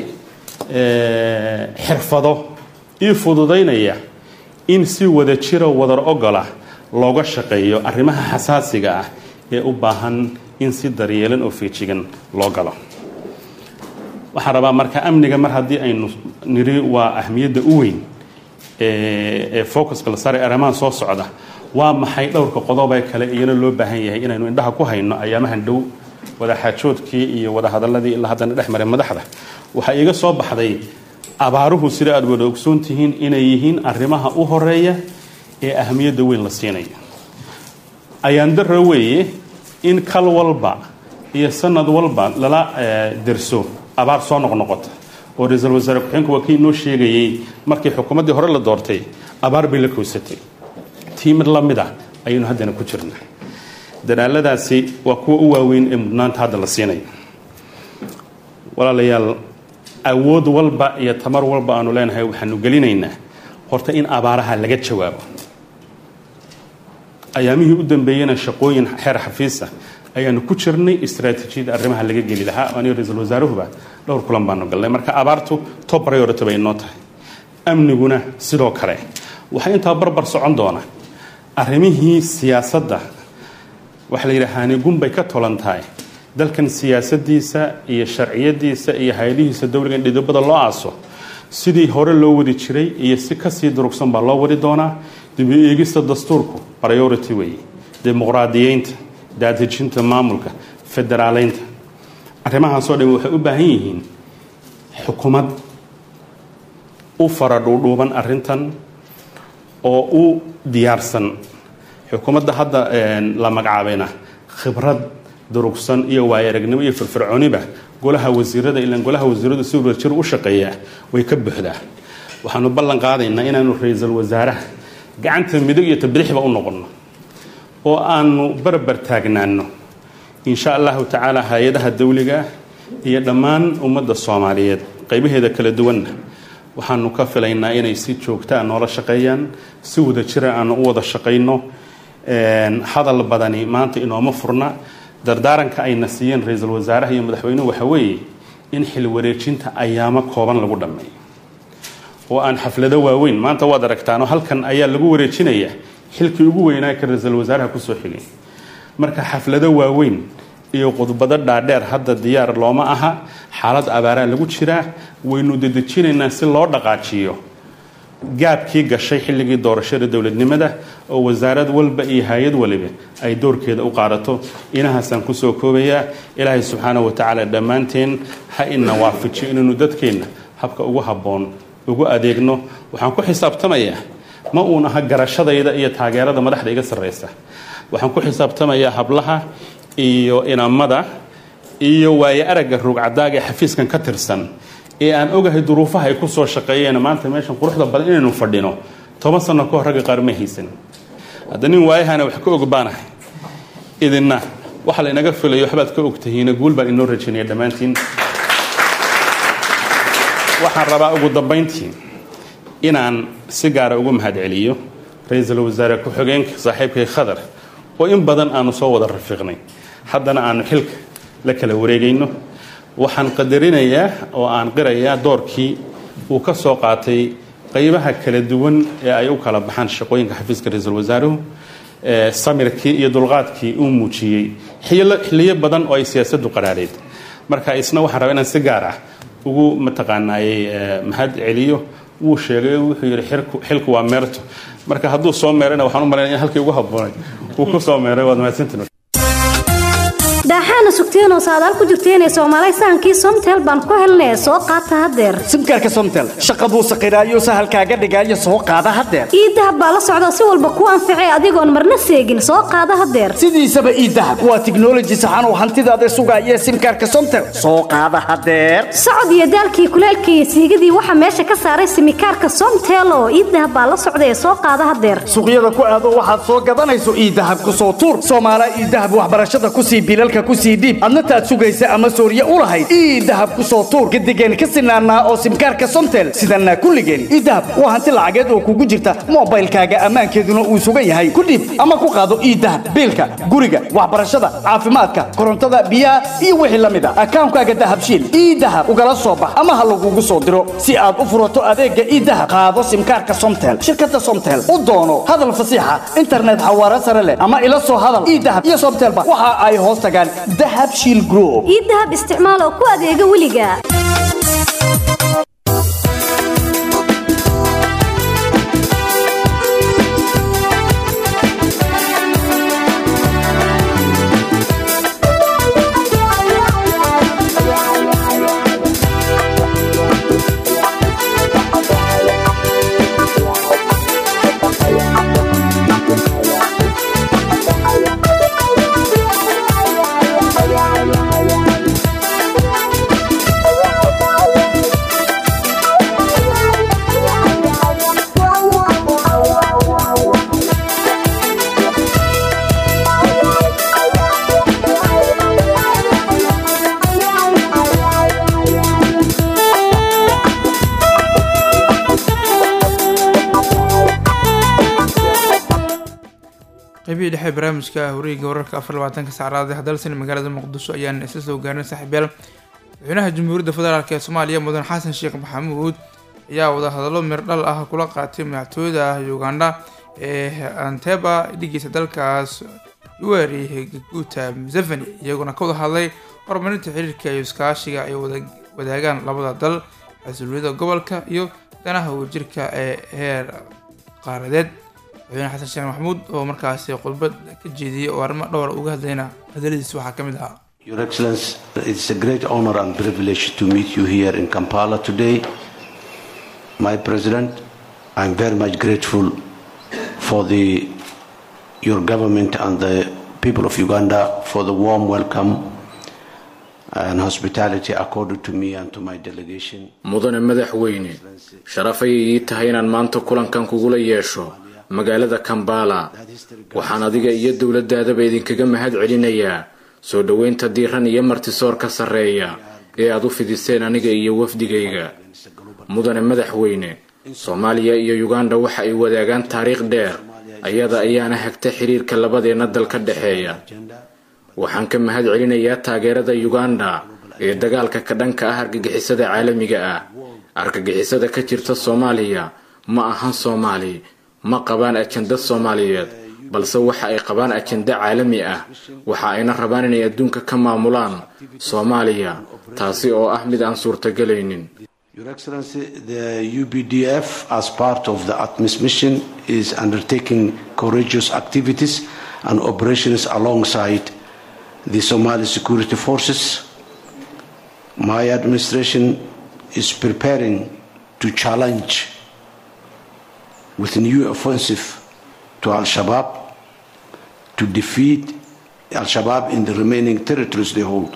[SPEAKER 7] xirfado ii fududaynaya in si wada jiro wadar ogola looga shaqeeyo arrimaha xasaasiga ah ee u baahan in si daryeelan oo feejigan loo galo waxaan rabaa marka amniga mar haddii aynu niri waa ahmiyadda u weyn ee focuska la saaray arrimahan soo socda waa maxay dhowrka qodobee kale iyana loo baahan yahay inaynu indhaha ku hayno ayaamahan dhow wadaxaajoodkii iyo wadahadaladii ilaa haddana dhex maray madaxda waxaa iiga soo baxday abaaruhu sida aad wada ogsoon tihiin inay yihiin arrimaha u horeeya ee ahmiyadda weyn la siinayo ayaan daro weeye in kal walba iyo sanad walba lala derso abaar soo noqnoqota oo ra-iisul wasaare ku-xeenku waa kii noo sheegayey markii xukuumaddii hore la doortay abaar bay la kowsatay tii mid la mid ah ayaynu haddana ku jirna dadaaladaasi waa kuwa u waaweyn ee mudnaanta hadda la siinayo walaalayaal awood walba iyo tamar walba aanu leenahay waxaanu gelinaynaa horta in abaaraha laga jawaabo ayaamihii u dambeeyena shaqooyin xeer xafiisa ayaanu ku jirnay istraatiijiyada arrimaha laga geli lahaa anigo ra-iisul wasaaruhuba dhowr kulan baanu galnay marka abaartu top priority bay inoo tahay amniguna sidoo kale waxaa intaa barbar socon doona arrimihii siyaasadda waxa la yidhaha haanigun bay ka tolan tahay dalkan siyaasadiisa iyo sharciyadiisa iyo hay-adihiisa dowliga in dhidibada loo aaso sidii hore loo wadi jiray iyo si kasii durugsan baa loo wadi doonaa dib u eegista dastuurku priority weeye dimuqraadiyeynta daadejinta maamulka federaaleynta arrimahaasoo dhan waxay u baahan yihiin xukuumad u fara dhuudhuuban arrintan oo u diyaarsan xukuumadda hadda la magacaabayna khibrad durugsan iyo waayo aragnimo iyo firfircooniba golaha wasiirada ilaan golaha wasiiradu si wadajir u shaqeeyaa way ka buuxdaa waxaanu ballan qaadaynaa inaanu ra-iisul wasaaraha gacanta midig iyo tabidixba u noqonno oo aanu barbar taagnaano insha allahu tacaala hay-adaha dawliga iyo dhammaan ummadda soomaaliyeed qaybaheeda kala duwanna waxaanu ka filaynaa inay si joogtaa noola shaqeeyaan si wadajira aanu u wada shaqayno hadal badani maanta inooma furna dardaaranka ayna siiyeen ra-iisul wasaaraha iyo madaxweynuhu waxa weeye in xil wareejinta ayaamo kooban lagu dhammeeyo oo aan xaflado waaweyn maanta waad aragtaanoo halkan ayaa lagu wareejinayaa xilkii ugu weynaa ka ra-iisul wasaaraha kusoo xigay marka xaflado waaweyn iyo khudbado dhaadheer hadda diyaar looma aha xaalad abaaraa lagu jiraa waynu dedejinaynaa si loo dhaqaajiyo gaabkii gashay xilligii doorashada dowladnimada oo wasaarad walba iyo hay-ad waliba ay doorkeeda u qaadato inahaasaan kusoo koobayaa ilaahay subxaana wa tacaala dhammaanteen ha ina waafajiyo inaynu dadkeenna habka ugu habboon ugu adeegno waxaan ku xisaabtamayaa ma uun aha garashadayda iyo taageerada madaxda iga sarreysa waxaan ku xisaabtamayaa hablaha iyo inamada iyo waayo aragga ruugcadaaga ee xafiiskan ka tirsan ee aan ogahay duruufaha ay kusoo shaqeeyeen maanta meeshan quruxda badan inaynu fadhino toban sano ka hor ragga qaar ma haysan hadda nin waayahana wax ka og baanahay idinna waxa laynaga filayo waxbaad ka ogtahiina guul baan inoo rajaynaya dhammaantiin waxaan rabaa ugu dambayntii inaan si gaara ugu mahadceliyo ra-iisul wasaare ku-xigeenka saaxiibkay khadar oo in badan aanu soo wada rafiiqnay haddana aanu xilka la kala wareegayno waxaan qadarinayaa oo aan qirayaa doorkii uu ka soo qaatay qaybaha kala duwan ee ay u kala baxaan shaqooyinka xafiiska ra-iisul wasaaruhu samirkii iyo dulqaadkii uu muujiyey xiliyo badan oo ay siyaasaddu qaraadheyd marka isna waxaan rabaa inaan si gaar ah ugu mataqaanaayey mahad celiyo wuu sheegay wuxuu yidhi xilku waa meerto marka hadduu soo meerana waxaan u malaynaya in halkii ugu habboonay uu ku soo meeray waad mahadsantiin
[SPEAKER 8] daaxaana sugteenoo saadaal ku jirteenee soomaalay sahankii somtel baan ku helnee soo qaata haddeer
[SPEAKER 9] simkaarka somtel shaqa buu saqiraayo sahalkaaga dhigaayo soo qaada haddeer
[SPEAKER 8] ii dahab baa la socda si walba kuu anficay adigoon marna seegin soo qaada haddeer
[SPEAKER 9] sidiisaba ii dahab waa tiknoloji saxan oo hantidaada sugaaya simkaarka somtel soo qaada haddeer
[SPEAKER 8] socod iyo daalkii kuleelkii iyo siigadii waxaa meesha ka saaray simikaarka somtel oo ii dahab baa la socda ee soo qaada haddeer
[SPEAKER 9] suuqyada ku aado waxaad soo gadanayso ii dahab ku soo tuur soomaala ii dahab waxbarashada kusii bilalka moobilka ku sii dhiib adna taad sugaysa ama sooriye u lahayd ii dahab ku soo tuur gadigeen ka sinaanaa oo simkaarka somtel sidanaa kulligeen ii dahab waa hanti lacageed oo kugu jirta moobaylkaaga ammaankeeduna uu sugan yahay ku dhiib ama ku qaado ii dahab biilka guriga waxbarashada caafimaadka korontada biyaha iyo wixii la mid a akaankaaga dahabshiil ii dahab ugala soo bax ama ha lagugu soo diro si aad u furato adeegga ii dahab qaado simkaarka somtel shirkadda somtel u doono hadal fasiixa internet xawaare sare leh ama ila soo hadal ii dahab iyo somtelba waxa ay hoos tagaan dahab shiil group
[SPEAKER 8] ii dahab isticmaal oo ku adeega weliga
[SPEAKER 1] qaybihii dhexe barnaamijka horiga wararka afar labaatanka saacraad ee dalsan magaalada muqdisho ayaan isla soo gaarnay saaxiibyaal madaxweynaha jamhuuriyadda federaalk ee soomaaliya mudan xasan sheekh maxamuud ayaa wadahadallo mirdhal ah kula qaatay madaxtooyada uganda ee anteba dhigiisa dalkaas uwari gaguuta museveni iyaguna ka wada hadlay horumarinta xiriirka iyo iskaashiga ay wadaagaan labada dal xasuuliyada gobolka iyo danaha wadajirka ee heer qaaradeed madaxweyne xasan sheekh maxamuud oo markaasi khudbad ka jeediyey oo arrimo dhowr uga hadlayna hadaladiis waxaa ka mid ahaa
[SPEAKER 10] Your Excellency, it's a great honor and privilege to meet you here in Kampala today. My President, I'm very much grateful for the, your government and the people of Uganda for the warm welcome and hospitality accorded to me and to my delegation.
[SPEAKER 11] mudane madaxweyne sharafay ii tahay inaan maanta kulankan kugula yeesho magaalada kambala waxaan adiga iyo dowladdaadaba idinkaga mahad celinayaa soo dhoweynta diiran iyo martisoorka sarreeya ee aad u fidiseen aniga iyo wafdigayga mudane madaxweyne soomaaliya iyo uganda waxa ay wadaagaan taariikh dheer ayada ayaana hagta xiriirka labadeenna dal ka dhexeeya waxaan ka mahad celinayaa taageerada uganda ee dagaalka ka dhanka ah argagixisada caalamiga ah argagixisada ka jirta soomaaliya ma ahan soomaali ma qabaan ajanda soomaaliyeed balse waxa ay qabaan ajanda caalami ah waxa ayna rabaan inay adduunka ka maamulaan soomaaliya taasi oo ah mid aan suurtagelaynin
[SPEAKER 10] Your Excellency, the UBDF, as part of the ATMIS mission, is undertaking courageous activities and operations alongside the Somali security forces. My administration is preparing to challenge with new offensive to Al Shabaab to defeat Al Shabaab in the remaining territories they hold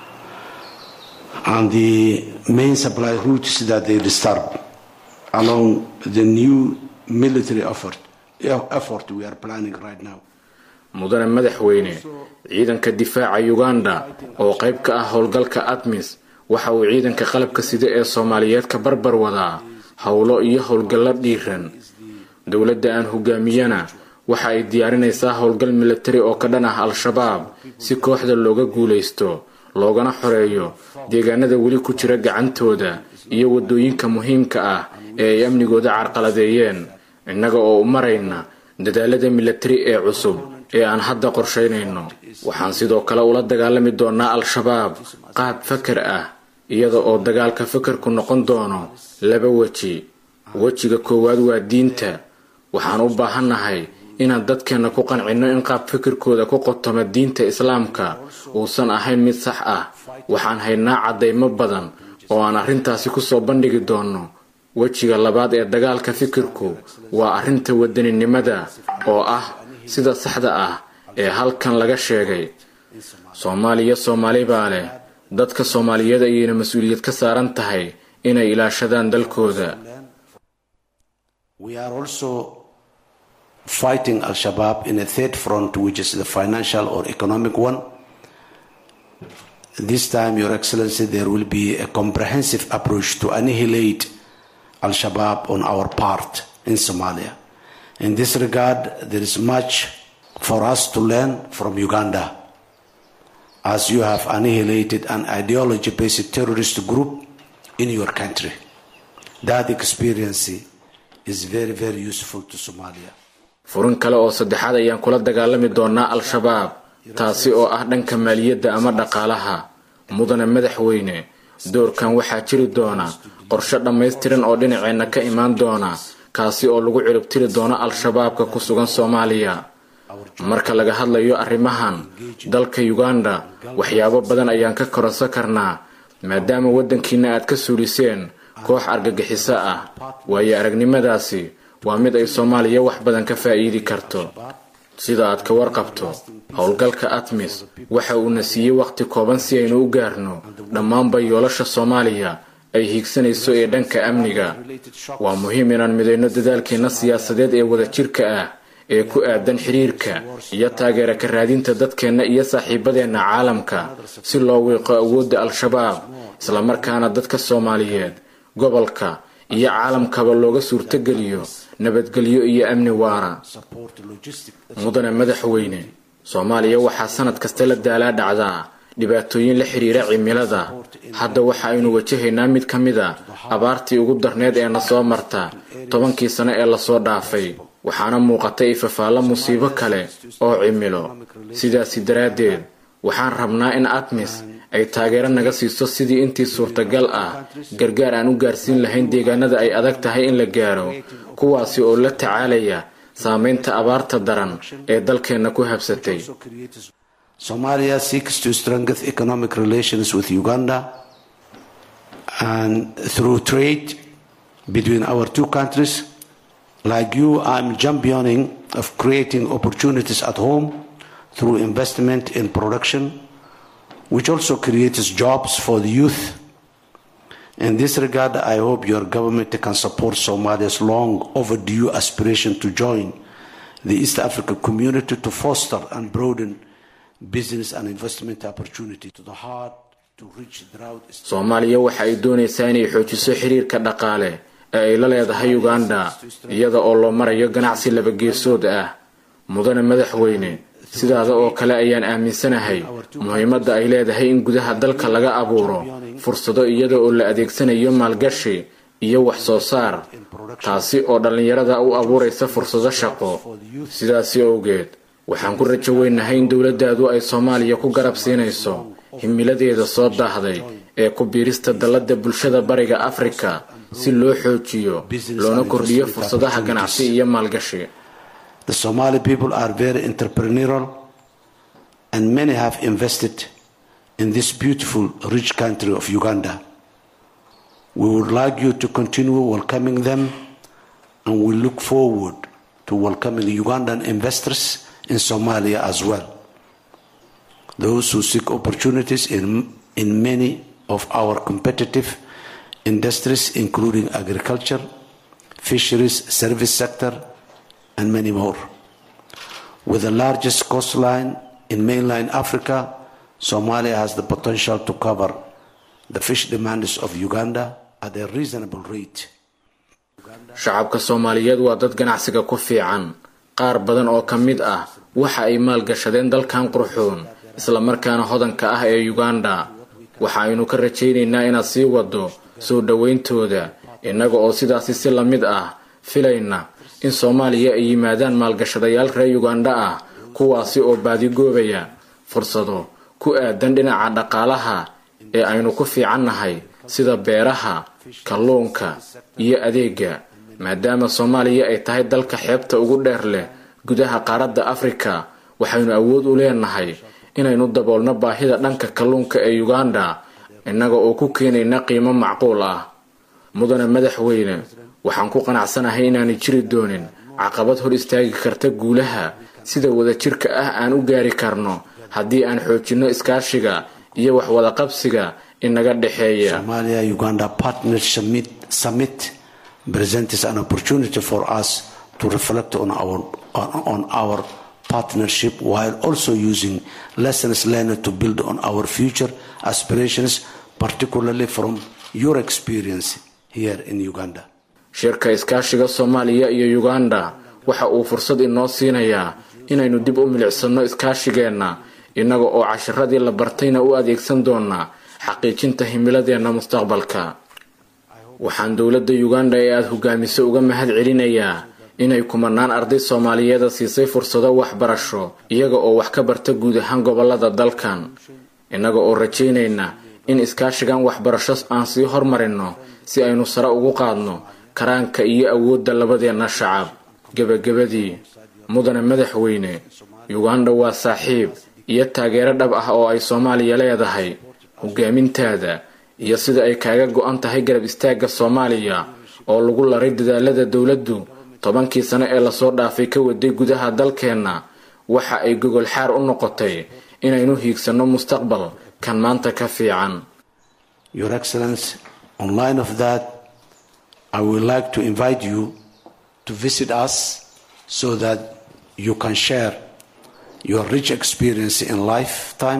[SPEAKER 10] and the main supply routes that they disturb along the new military effort, effort we are planning right now.
[SPEAKER 11] mudane madaxweyne ciidanka difaaca uganda oo qayb ka ah howlgalka admis waxa uu ciidanka qalabka sida ee soomaaliyeed ka barbar wadaa howlo iyo howlgallo dhiiran dowladda aan hogaamiyana waxa ay diyaarinaysaa howlgal milatari oo ka dhan ah al-shabaab si kooxda looga guulaysto loogana xoreeyo deegaanada weli ku jira gacantooda iyo waddooyinka muhiimka ah ee ay amnigooda carqaladeeyeen innaga oo u marayna dadaalada milatari ee cusub ee aan hadda qorshaynayno waxaan sidoo kale ula dagaalami doonaa al-shabaab qaab fakar ah iyada oo dagaalka fakarku noqon doono laba weji wejiga koowaad waa diinta waxaan u baahannahay inaan dadkeenna ku qancinno in qaab fikirkooda ku qotoma diinta islaamka uusan ahayn mid sax ah waxaan haynaa caddaymo badan oo aan arrintaasi kusoo bandhigi doonno wejiga labaad ee dagaalka fikirku waa arrinta wadaninimada oo ah sida saxda ah ee halkan laga sheegay soomaaliya soomaali baa leh dadka soomaaliyeed ayayna mas-uuliyad ka saaran tahay inay ilaashadaan dalkooda
[SPEAKER 10] We are also fighting Al Shabaab in a third front, which is the financial or economic one. This time, Your Excellency, there will be a comprehensive approach to annihilate Al Shabaab on our part in Somalia. In this regard, there is much for us to learn from Uganda, as you have annihilated an ideology based terrorist group in your country. That experience is very, very useful to Somalia.
[SPEAKER 11] furin kale oo saddexaad ayaan kula dagaalami doonaa al-shabaab taasi oo ah dhanka maaliyadda ama dhaqaalaha mudane madaxweyne doorkan waxaa jiri doona qorshe dhammaystiran oo dhinaceenna ka imaan doona kaasi oo lagu ciribtiri doono al-shabaabka ku sugan soomaaliya marka laga hadlayo arrimahan dalka uganda waxyaabo badan ayaan ka koransan karnaa maadaama waddankiina aad ka suuliseen koox argagixiso ah waayo aragnimadaasi waa mid ay soomaaliya wax badan ka faa'iidi karto sida aad ka warqabto howlgalka atmis waxa uuna siiyey wakhti kooban si aynu u gaarno dhammaanba yoolasha soomaaliya ay hiigsanayso ee dhanka amniga waa muhiim inaan midayno dadaalkeenna siyaasadeed ee wadajirka ah ee ku aadan xiriirka iyo taageera ka raadinta dadkeenna iyo saaxiibadeenna caalamka si loo wiiqo awoodda al-shabaab islamarkaana dadka soomaaliyeed gobolka iyo caalamkaba looga suurtogeliyo nabadgelyo iyo amni waara mudane madaxweyne soomaaliya waxaa sanad kasta la daalaa dhacdaa dhibaatooyin la xiriira cimilada hadda waxa aynu wajahaynaa mid ka mid a abaartii ugu darneed ee na soo marta tobankii sano ee lasoo dhaafay waxaana muuqatay ifafaallo musiibo kale oo cimilo sidaasi daraaddeed waxaan rabnaa in atmis ay taageero naga siiso sidii intii suurtagal ah gargaar aan u gaarsiin lahayn deegaanada ay adag tahay in la gaaro kuwaasi oo la tacaalaya saameynta abaarta daran ee dalkeenna ku habsatay
[SPEAKER 10] Somalia seeks to strengthen economic relations with Uganda and through trade between our two countries. Like you, I'm championing of creating opportunities at home through investment in production, which also creates jobs for the youth. In this regard, I hope your government can support Somalia's long overdue aspiration to join the East African community to foster and broaden business and investment opportunity to the hard to reach drought.
[SPEAKER 11] soomaaliya waxa ay doonaysaa inay xoojiso xiriirka dhaqaale ee ay la leedahay uganda iyada oo loo marayo ganacsi labageesood ah mudane madaxweyne sidaada oo kale ayaan aaminsanahay muhiimadda ay leedahay in gudaha dalka laga abuuro fursado iyada oo la adeegsanayo maalgashi iyo wax soo saar taasi oo dhallinyarada u abuuraysa fursado shaqo sidaasi owgeed waxaan ku rajo weynahay in dowladdaadu ay soomaaliya ku garab siinayso himiladeeda soo daahday ee ku biirista dalladda bulshada bariga afrika si loo xoojiyo loona kordhiyo fursadaha ganacsi iyo maalgashi
[SPEAKER 10] The Somali people are very entrepreneurial and many have invested in this beautiful, rich country of Uganda. We would like you to continue welcoming them and we look forward to welcoming Ugandan investors in Somalia as well. Those who seek opportunities in, in many of our competitive industries, including agriculture, fisheries, service sector, and many more. With the largest coastline in mainland Africa, Somalia has the potential to cover the fish demands of Uganda at a reasonable rate.
[SPEAKER 11] shacabka soomaaliyeed waa dad ganacsiga ku fiican qaar badan oo ka mid ah waxa ay maalgashadeen dalkan qurxoon islamarkaana hodanka ah ee uganda waxa aynu ka rajaynaynaa inaad sii wado soo dhowayntooda innaga oo sidaasi si la mid ah filayna in soomaaliya ay yimaadaan maalgashadayaal reer uganda ah kuwaasi oo baadigoobaya fursado ku aadan dhinaca dhaqaalaha ee aynu ku fiicannahay sida beeraha kalluunka iyo adeega maadaama soomaaliya ay tahay dalka xeebta ugu dheer leh gudaha qaaradda afrika waxaynu awood u leenahay inaynu daboolno baahida dhanka kalluunka ee uganda innaga oo ku keenayna qiimo macquul ah mudane madaxweyne waxaan ku qanacsanahay inaanay jiri doonin caqabad hor istaagi karta guulaha sida wadajirka ah aan u gaari karno haddii aan xoojinno iskaashiga iyo waxwadaqabsiga inaga dhexeeya
[SPEAKER 10] Somalia Uganda Partner Summit, Summit presents an opportunity for us to reflect on our on, on our partnership while also using lessons learned to build on our future aspirations, particularly from your experience here in Uganda.
[SPEAKER 11] shirka iskaashiga soomaaliya iyo uganda waxa uu fursad inoo siinayaa inaynu dib u milicsano iskaashigeenna innaga oo cashiradii la bartayna u adeegsan doonaa xaqiijinta himiladeenna mustaqbalka waxaan dowladda uganda ee aada hogaamiso uga mahad celinayaa inay kumanaan arday soomaaliyeeda siisay fursado waxbarasho iyaga oo wax ka barta guud ahaan gobolada dalkan innaga oo rajaynayna in iskaashigan waxbarasho aan sii hormarinno si aynu sare ugu qaadno karaanka iyo awoodda labadeenna shacab gebagabadii mudane madaxweyne uganda waa saaxiib iyo taageero dhab ah oo ay soomaaliya leedahay hogaamintaada iyo sida ay kaaga go-an tahay garab istaagga soomaaliya oo lagu laray dadaalada dowladdu tobankii sano ee lasoo dhaafay ka waday gudaha dalkeenna waxa ay gogol xaar u noqotay inaynu hiigsanno mustaqbal kan maanta ka fiican
[SPEAKER 10] Your Excellency, on line of that, I would like to invite you to visit us so that you can share your rich experience in lifetime.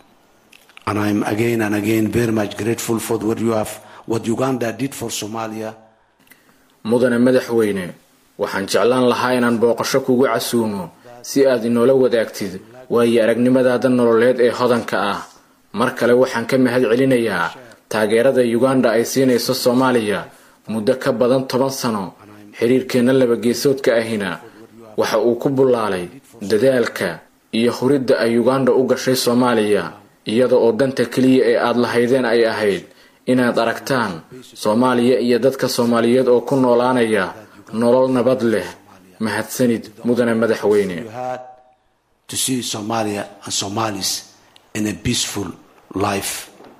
[SPEAKER 10] And I'm again and again very much grateful for what you have, what Uganda did for Somalia.
[SPEAKER 11] mudane madaxweyne waxaan jeclaan lahaa inaan booqasho kugu casuumo si aad inoola wadaagtid waayo aragnimadaada nololeed ee hodanka ah mar kale waxaan ka mahad celinayaa taageerada uganda ay siinayso soomaaliya muddo ka badan toban sano xiriirkeenna labageesoodka ahina waxa uu ku bullaalay dadaalka iyo huridda ay uganda u gashay soomaaliya iyada oo danta keliya ee aad lahaydeen ay ahayd inaad aragtaan soomaaliya iyo dadka soomaaliyeed oo ku noolaanaya nolol nabad leh mahadsanid mudane madaxweyne
[SPEAKER 10] You had to see Somalia and Somalis in a peaceful life.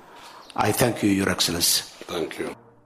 [SPEAKER 10] I thank you, Your Excellency.
[SPEAKER 12] Thank you.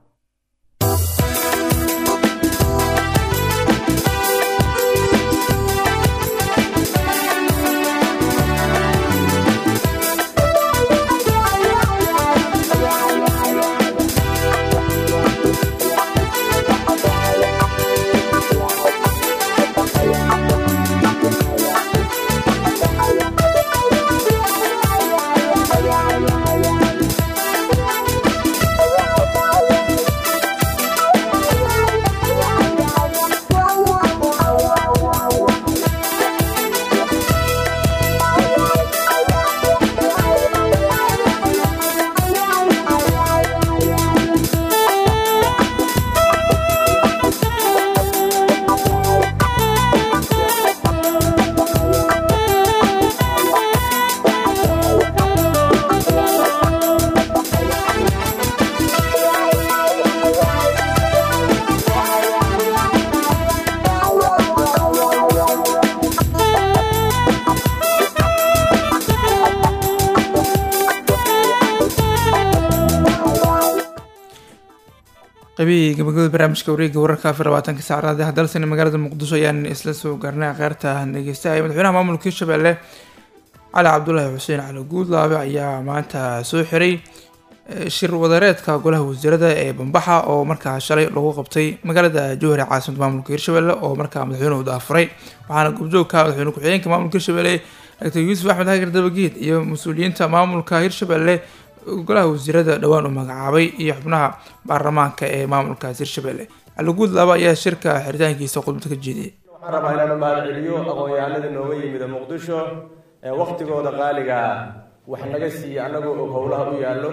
[SPEAKER 1] qaybihii gabagabada barnaamijka wareegga wararka afar labaatanka saacadaad ah dalsani magaalada muqdisho ayaan isla soo gaarnay kheyrta dhegeystahay madaxweynaha maamulka hirshabelle cali cabdulaahi xuseen cali guudlaabe ayaa maanta soo xiray eh, shir wadareedka golaha wasiirada ee bambaxa oo markaa shalay lagu qabtay magaalada jowhar ee caasimada maamulka hirshabelle oo markaa madaxweynuhu daafuray waxaana gobjoogka madaxweyne ku-xigeenka maamulka hirshabelle dr yuusuf axmed xagar dabageed iyo mas-uuliyiinta maamulka hirshabelle golaha wasiirada dhowaan u magacaabay iyo xubnaha baarlamaanka ee maamulkaas hirshabelle cali guudlaaba ayaa shirka xiritaankiisa khudbad ka jeediyay
[SPEAKER 13] waxaan rabaa inaan u mahadceliyo aqoon-yahanada nooga yimida muqdisho ee wakhtigooda qaaliga ah wax naga siiya annagoo og howlaha u yaallo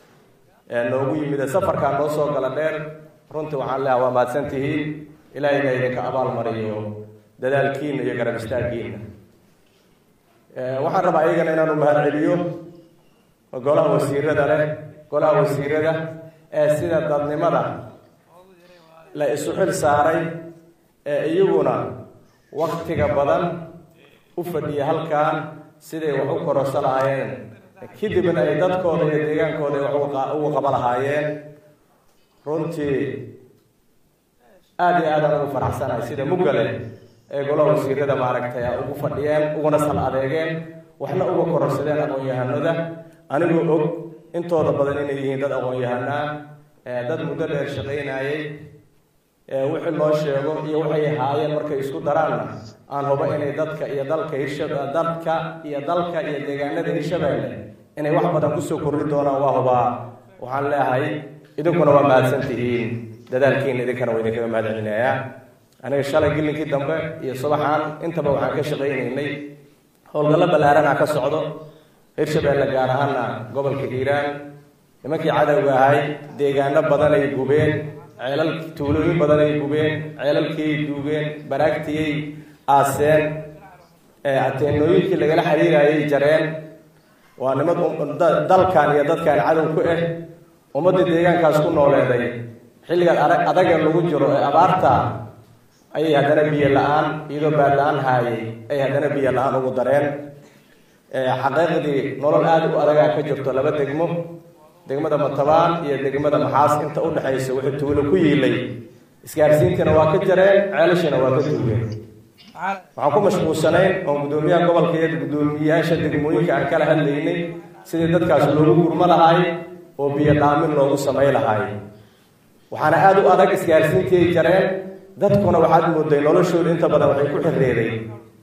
[SPEAKER 13] ee noogu yimida safarkaa noo soo gala dheer runtii waxaan leeha waa mahadsan tihiin ilaahayna idinka abaalmariyo dadaalkiina iyo garab istaaggiina waxaan rabaa iyagana inaan u mahadceliyo golaha wasiirada leh golaha wasiirada ee sida dadnimada la isu xil saaray ee iyaguna waktiga badan u fadhiya halkan siday wax u kororsa lahaayeen kadibna ay dadkooda iyo deegaankooda ay wax uga- uga qaba lahaayeen runtii aada iyo aadaan ugu faraxsanahay sida muggale ee golaha wasiirada maaragtay a ugu fadhiyeen uguna sal adeegeen waxna uga kororsadeen aqoon-yahanada anigoo og intooda badan inay yihiin dad aqoon-yahanaa ee dad muddo dheer shaqaynayay wixii loo sheego iyo waxay haayeen markay isku daraanna aan hubo inay dadka iyo dalka hirsha dadka iyo dalka iyo deegaanada hirshabeelle inay wax badan kusoo kordhi doonaan waa hubaa waxaan leeyahay idinkuna waa mahadsan tihiin dadaalkiina idinkana waa idinkaga mahad celinayaa aniga shalay gilinkii dambe iyo subaxaan intaba waxaan ka shaqaynaynay howlgallo ballaarana ka socdo hirshabeelle gaar ahaana gobolka hiiraan nimankii cadowga ahay deegaano badan ay gubeen ceelal tuulooyin badan ay gubeen ceelalkiiay duugeen baraagtiyay aaseen ateenooyinkii lagala xiriirayay jareen waa nimad dalkan iyo dadkan cadow ku ah ummadda deegaankaas ku nooleeday xilligan adaga lagu jiro ee abaarta ayay haddana biyo la-aan iyadoo baad la-aan haayay ay haddana biyo la-aan ugu dareen xaqiiqdii nolol aada u adagaa ka jirto laba degmo degmada matabaan iyo degmada maxaas inta u dhexaysa wuxuu tuulo ku yiilay isgaarsiintiina waa ka jareen ceelashina waa ka duugeen waxaan ku mashquulsanayn oon guddoomiyaha gobolka iyo guddoomiyayaasha degmooyinka aan kala hadlaynay sidii dadkaas loogu gurmo lahaay oo biyo dhaamin loogu samay lahaay waxaana aada u adag isgaarsiintii ay jareen dadkuna waxaad mooday noloshooda inta badan waxay ku xirreeday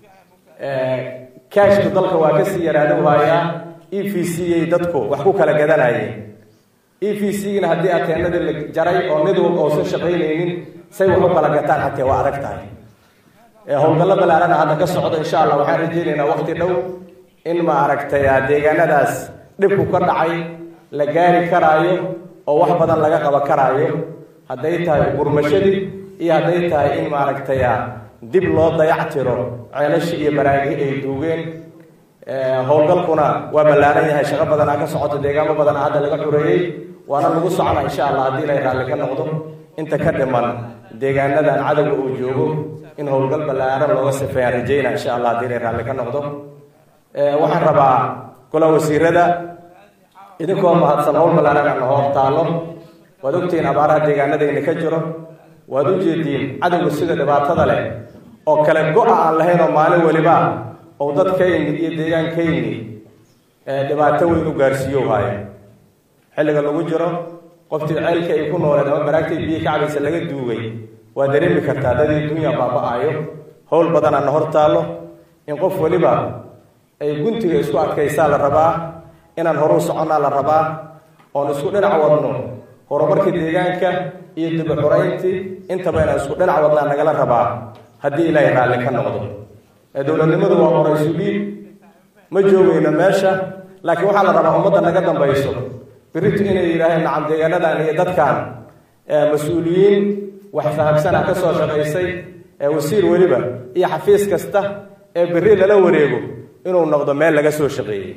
[SPEAKER 13] kaashku dalka waa kasii yaraada waayaa e v c ay dadku wax ku kala gadanayeen e v c-gina haddii ateenadii la jaray oo mid walba uusan shaqaynaynin say wax u kala gataan xatee waa adag tahay howlgallo balaarana hadda ka socdo insha allah waxaan rajaynaynaa waqti dhow in ma aragtay deegaanadaas dhibku ka dhacay la gaari karaayo oo wax badan laga qaban karaayo hadday tahay gurmashadii iyo hadday tahay in maaragtay dib loo dayactiro ceelashi iyo baraagi ay duugeen howlgalkuna waa ballaaran yahay shaqo badanaa ka socoto deegaamo badanaa hadda laga xureeyey waana lagu socona insha allah haddii ilay raalli ka noqdo inta ka dhiman deegaanadan cadowga uu joogo in howlgal ballaaran looga sifeeyaan rajayna insha allah haddii ilay raalli ka noqdo waxaan rabaa gola wasiirada idinkoo mahadsan howl ballaaran aan hor taallo waad ogtihiin abaaraha deegaanadayna ka jiro waad u jeediin cadowga sida dhibaatada leh oo kale go-a aan lahayn oo maalin weliba ou dadkayni iyo deegaankayni dhibaato weyn u gaarsiiyo haayo xilliga lagu jiro qoftii ceylka ay ku nooleed ama baraagtay biyo ka cabaysa laga duugay waa dareemi kartaa dadii dunya baaba-ayo howl badanaana hor taallo in qof weliba ay guntiga isku adkaysaa la rabaa inaan horuu soconnaa la rabaa oon isku dhinac wadno horumarka deegaanka iyo dib u xurayntii intaba inaan isku dhinac wadnaa nagala rabaa haddii ilaahay raalli ka noqdo dowladnimadu waa qoraysu dhiib ma joogayno meesha laakiin waxaa la rabaa ummadda naga dambayso biritu inay yidhaaheen nacam deegaanadan iyo dadkan mas-uuliyiin wax fahamsana ka soo shaqaysay wasiir weliba iyo xafiis kasta ee beri lala wareego inuu noqdo meel laga soo shaqeeyey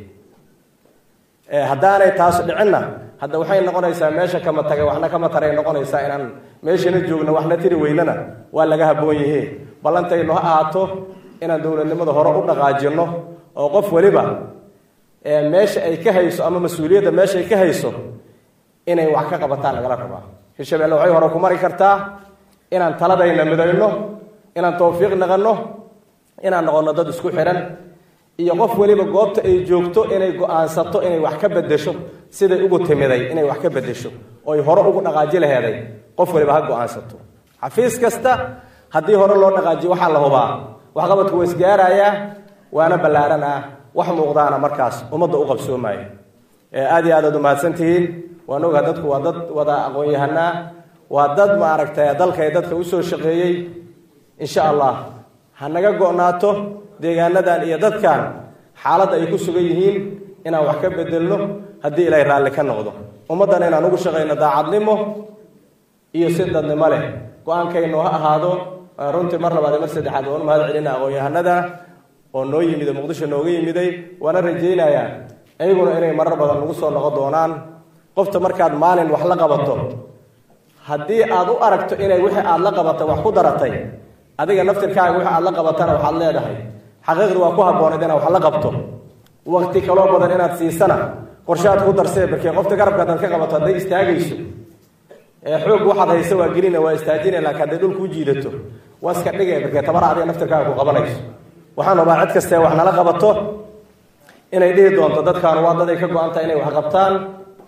[SPEAKER 13] haddaanay taas dhicinna hadda waxay noqonaysaa meesha kama tagay waxna kama taray noqonaysaa inaan meeshana joogno waxna tiri weynana waa laga haboon yihiin ballantaynu ha ahaato inaan dowladnimada hore u dhaqaajino oo qof weliba meesha ay ka hayso ama mas-uuliyadda meesha ay ka hayso inay wax ka qabataan lagala rabaa hirshabelle waxay hore ku mari kartaa inaan taladayna midayno inaan tawfiiq naqanno inaan noqono dad isku xihan iyo qof weliba goobta ay joogto inay go-aansato inay wax ka bedesho siday ugu timiday inay wax ka bedesho oy hore ugu dhaqaaji laheeday qof waliba ha go-aansato xafiis kasta haddii hore loo dhaqaajiyo waxaa la hubaa waxqabadku waa isgaarayaa waana ballaaran ah wax muuqdaana markaas ummadda u qabsoomaayo aada iyo aad aad umahadsantihiin waan ogaha dadku waa dad wada aqoon-yahanaa waa dad maaragtay dalka ee dadka usoo shaqeeyey insha allah ha naga go-naato deegaanadan iyo dadkan xaaladda ay ku sugan yihiin inaan wax ka bedelno haddii ilaahay raalli ka noqdo ummaddan inaan ugu shaqayno daacadnimo iyo si dadnimo leh go-aankaynu ha ahaado runtii mar labaad iyo mar saddexaad waan mahad celina aqoon-yahanada oo noo yimida muqdisho nooga yimiday waana rajaynayaa iyaguna inay marar badan nagu soo noqon doonaan qofta markaad maalin wax la qabato haddii aad u aragto inay wixii aad la qabatay wax ku daratay adiga naftirkaaga wixii aad la qabatana waxaad leedahay xaqiiqdi waa ku habboonayd inaad wax la qabto waqti kaloo badan inaad siisana qorshaad ku darsee barkee qofta garabka hadaad ka qabato hadday istaagayso xoog waxaad haysa waa gelina waa istaajina laakiin hadday dhul kuu jiidato waa iska dhigay barkee tabara adiga naftirkaaga ku qabanayso waxaan rabaa cid kastee wax nala qabato inay dhihi doonto dadkaan waa dad ay ka go-an tahay inay wax qabtaan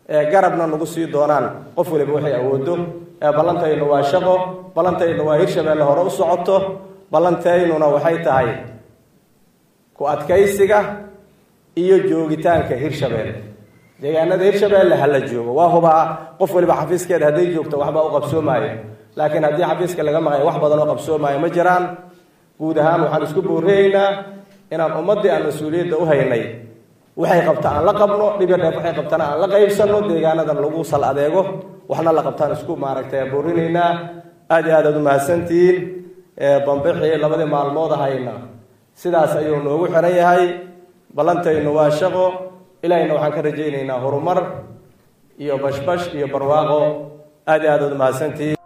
[SPEAKER 13] garabna nagu sii doonaan qof waliba waxay awoodo ballantaynu waa shaqo ballantaynu waa hirshabeelle hore u socoto ballantaynuna waxay tahay ku adkaysiga iyo joogitaanka hirshabeelle deegaanada hirshabeelle hala joogo waa hubaa qof waliba xafiiskeeda hadday joogto waxbaa u qabsoomaayo laakiin haddii xafiiska laga maqayo wax badan oo qabsoomaayo ma jiraan guud ahaan waxaan isku boorreeyeynaa inaan ummaddii aan mas-uuliyadda u haynay waxay qabta aan la qabno dhibir dheef waxay qabtana aan la qaybsanno deegaanadan lagu sal adeego waxna la qabtaan isku maaragtay boorinaynaa aad iyo aad aad u mahadsantihiin bambixii labadii maalmood ahayna sidaas ayuu noogu xiran yahay ballantaynu waa shaqo ilaahayna waxaan ka rajaynaynaa horumar iyo bashbash iyo barwaaqo aad iyo aad aad u mahadsantihiin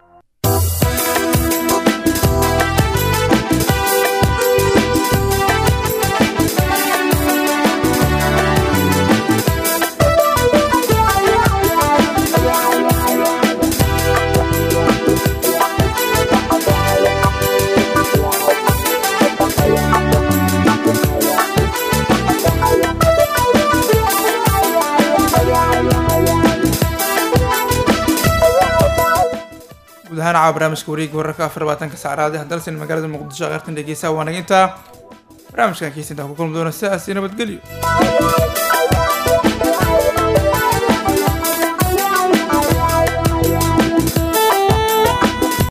[SPEAKER 1] guud ahaan caawa barnaamijka wareegga wararka afar labaatanka saacraadi hadalsan magaalada muqdisho qaartan dhegeysaa waa naginta barnaamijkan kiisintaa ku kulmi doona sidaas iyo nabadgelyo